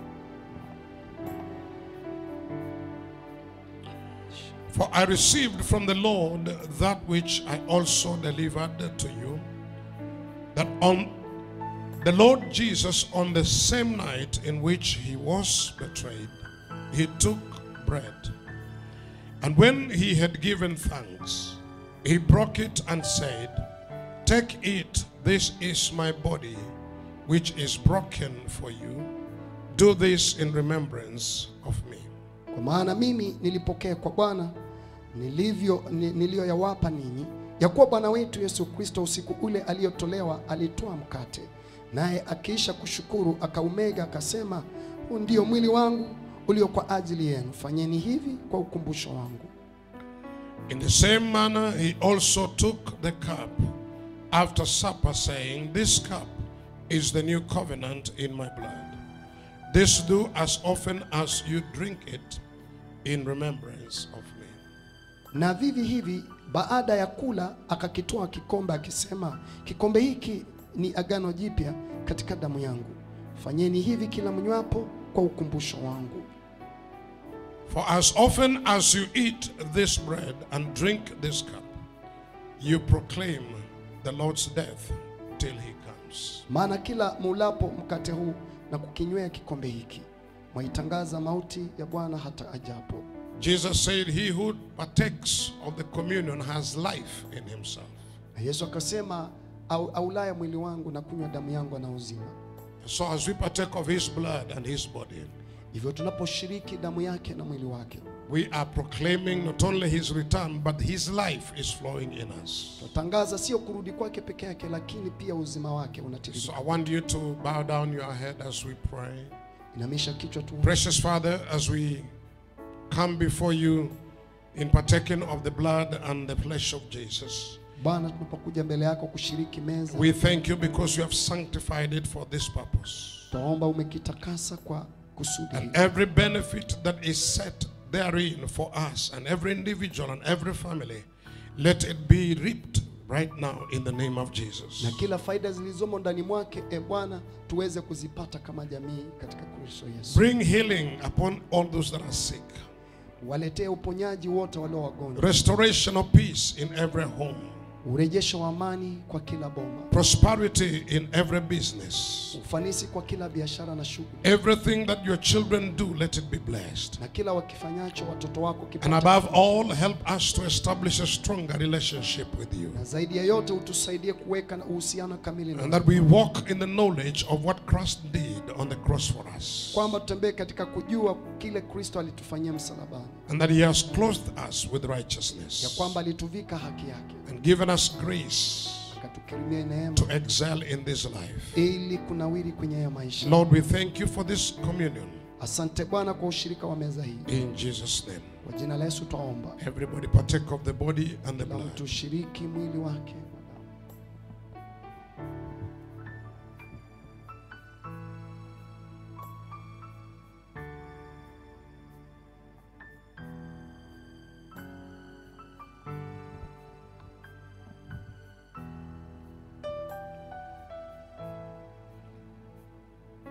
For I received from the Lord that which I also delivered to you, that on the Lord Jesus, on the same night in which he was betrayed, he took bread. And when he had given thanks, he broke it and said, Take it, this is my body, which is broken for you. Do this in remembrance of me. Kwa maana mimi nilipokea kwa Bwana nilivyo ni- niliyoyawapa ninyi, ya kuwa Bwana wetu Yesu Kristo usiku ule aliyotolewa alitoa mkate, naye akiisha kushukuru akaumega, akasema, huu ndio mwili wangu ulio kwa ajili yenu, fanyeni hivi kwa ukumbusho wangu. In the same manner, he also took the cup after supper, saying, This cup is the new covenant in my blood. This do as often as you drink it in remembrance of me. Na vivi hivi baada ya kula akakitoa kikombe akisema, kikombe hiki ni agano jipya katika damu yangu, fanyeni hivi kila mnywapo kwa ukumbusho wangu. For as often as you eat this bread and drink this cup, you proclaim the Lord's death till he comes. Maana kila mulapo mkate huu na kukinywea kikombe hiki mwaitangaza mauti ya Bwana hata ajapo. Jesus said, He who partakes of the communion has life in himself. Na Yesu akasema, au, aulaya mwili wangu na kunywa damu yangu ana uzima. So as we partake of his blood and his body, Hivyo tunaposhiriki damu yake na mwili wake, we are proclaiming not only his return, but his life is flowing in us. tunatangaza sio kurudi kwake peke yake, lakini pia uzima wake So unatiririka. I want you to bow down your head as we pray. Inamisha kichwa tu. Precious Father, as we come before you in partaking of the blood and the flesh of Jesus, Bwana, tunapokuja mbele yako kushiriki meza, we thank you because you have sanctified it for this purpose. tunaomba umekitakasa kwa kusudi hili. And every benefit that is set therein for us and every individual and every family, let it be reaped right now in the name of Jesus. na kila faida zilizomo ndani mwake, e Bwana, tuweze kuzipata kama jamii katika Kristo Yesu. Bring healing upon all those that are sick, Waletee uponyaji wote walio wagonjwa, restoration of peace in every home, urejesho wa amani kwa kila boma, prosperity in every business. ufanisi kwa kila biashara na shughuli, Everything that your children do, let it be blessed. na kila wakifanyacho watoto wako And kipata. above all, help us to establish a stronger relationship with you. Na zaidi ya yote utusaidie kuweka na uhusiano kamili And na that we walk in the knowledge of what Christ did on the cross for us. kwamba tutembee katika kujua kile Kristo alitufanyia msalabani, And that He has clothed us with ya righteousness kwamba alituvika haki yake, and given us grace akatukirimia neema to excel in this life. ili kunawiri kwenye haya maisha. Lord, we thank you for this communion. Asante Bwana kwa ushirika wa meza hii, In Jesus' name. kwa jina la Yesu twaomba, Everybody partake of the body and the kila blood. mtu shiriki mwili wake.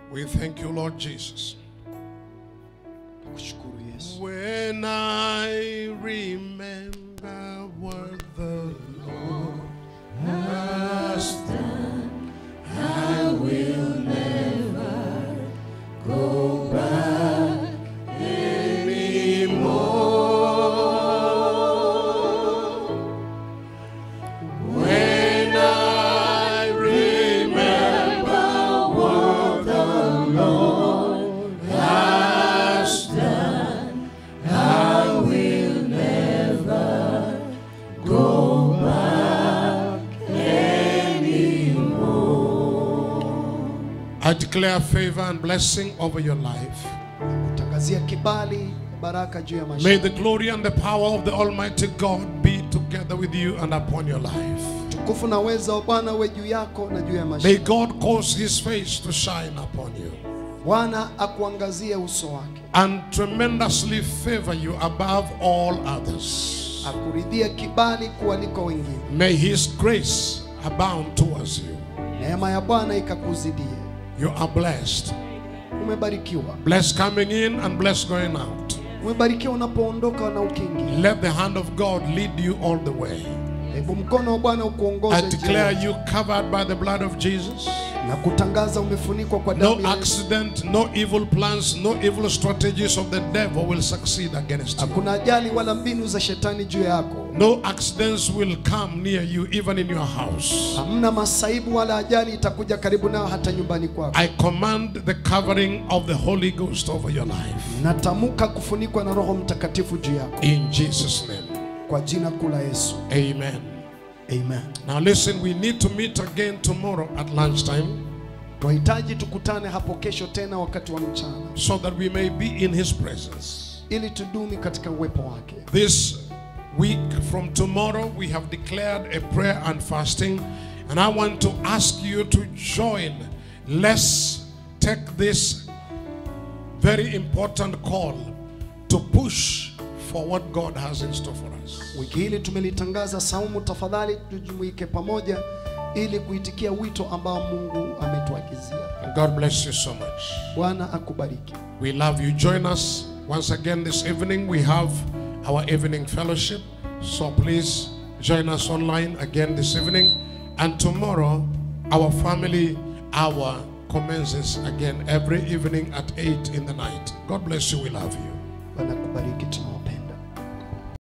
We thank you, Lord Jesus. Nakushukuru Yesu. When I remember what the Lord has done, I will never go back anymore. When I remember what the Lord has done, I will never go back anymore. I declare favor and blessing over your life. Kutangazia kibali baraka juu ya May maisha. the glory and the power of the Almighty God be together with you and upon your life. Tukufu na uweza wa Bwana uwe juu yako na juu ya May maisha. God cause his face to shine upon you Bwana akuangazie uso wake, and tremendously favor you above all others. akuridhie kibali kualiko wengine. May his grace abound towards you. Neema ya Bwana ikakuzidie. You are blessed. Umebarikiwa, Blessed coming in and blessed going out. umebarikiwa unapoondoka na ukiingia. Let the hand of God lead you all the way. Hebu mkono wa Bwana I ukuongoze declare njia you covered by the blood of Jesus. na kutangaza umefunikwa kwa No damu ya Yesu. accident, no evil plans, no evil strategies of the devil will succeed against you. Hakuna ajali wala mbinu za shetani juu yako. No accidents will come near you, even in your house. Hamna masaibu wala ajali itakuja karibu nao hata nyumbani kwako. I command the covering of the Holy Ghost over your life. Natamka kufunikwa na Roho Mtakatifu juu yako In Jesus' name. kwa jina kuu la Yesu. Amen. Amen. Now listen, we need to meet again tomorrow at lunchtime Tunahitaji tukutane hapo kesho tena wakati wa mchana so that we may be in His presence. ili tudumi katika uwepo wake. This week from tomorrow, we have declared a prayer and fasting, and I want to ask you to join. Let's take this very important call to push for what God has in store for us. Wiki hili tumelitangaza saumu, tafadhali tujumuike pamoja ili kuitikia wito ambao Mungu ametuagizia. And God bless you so much. Bwana akubariki. We love you. Join us once again this evening. We have our evening fellowship. So please join us online again this evening. And tomorrow, our family hour commences again every evening at 8 in the night. God bless you. We love you. Bwana akubariki, tunawapenda.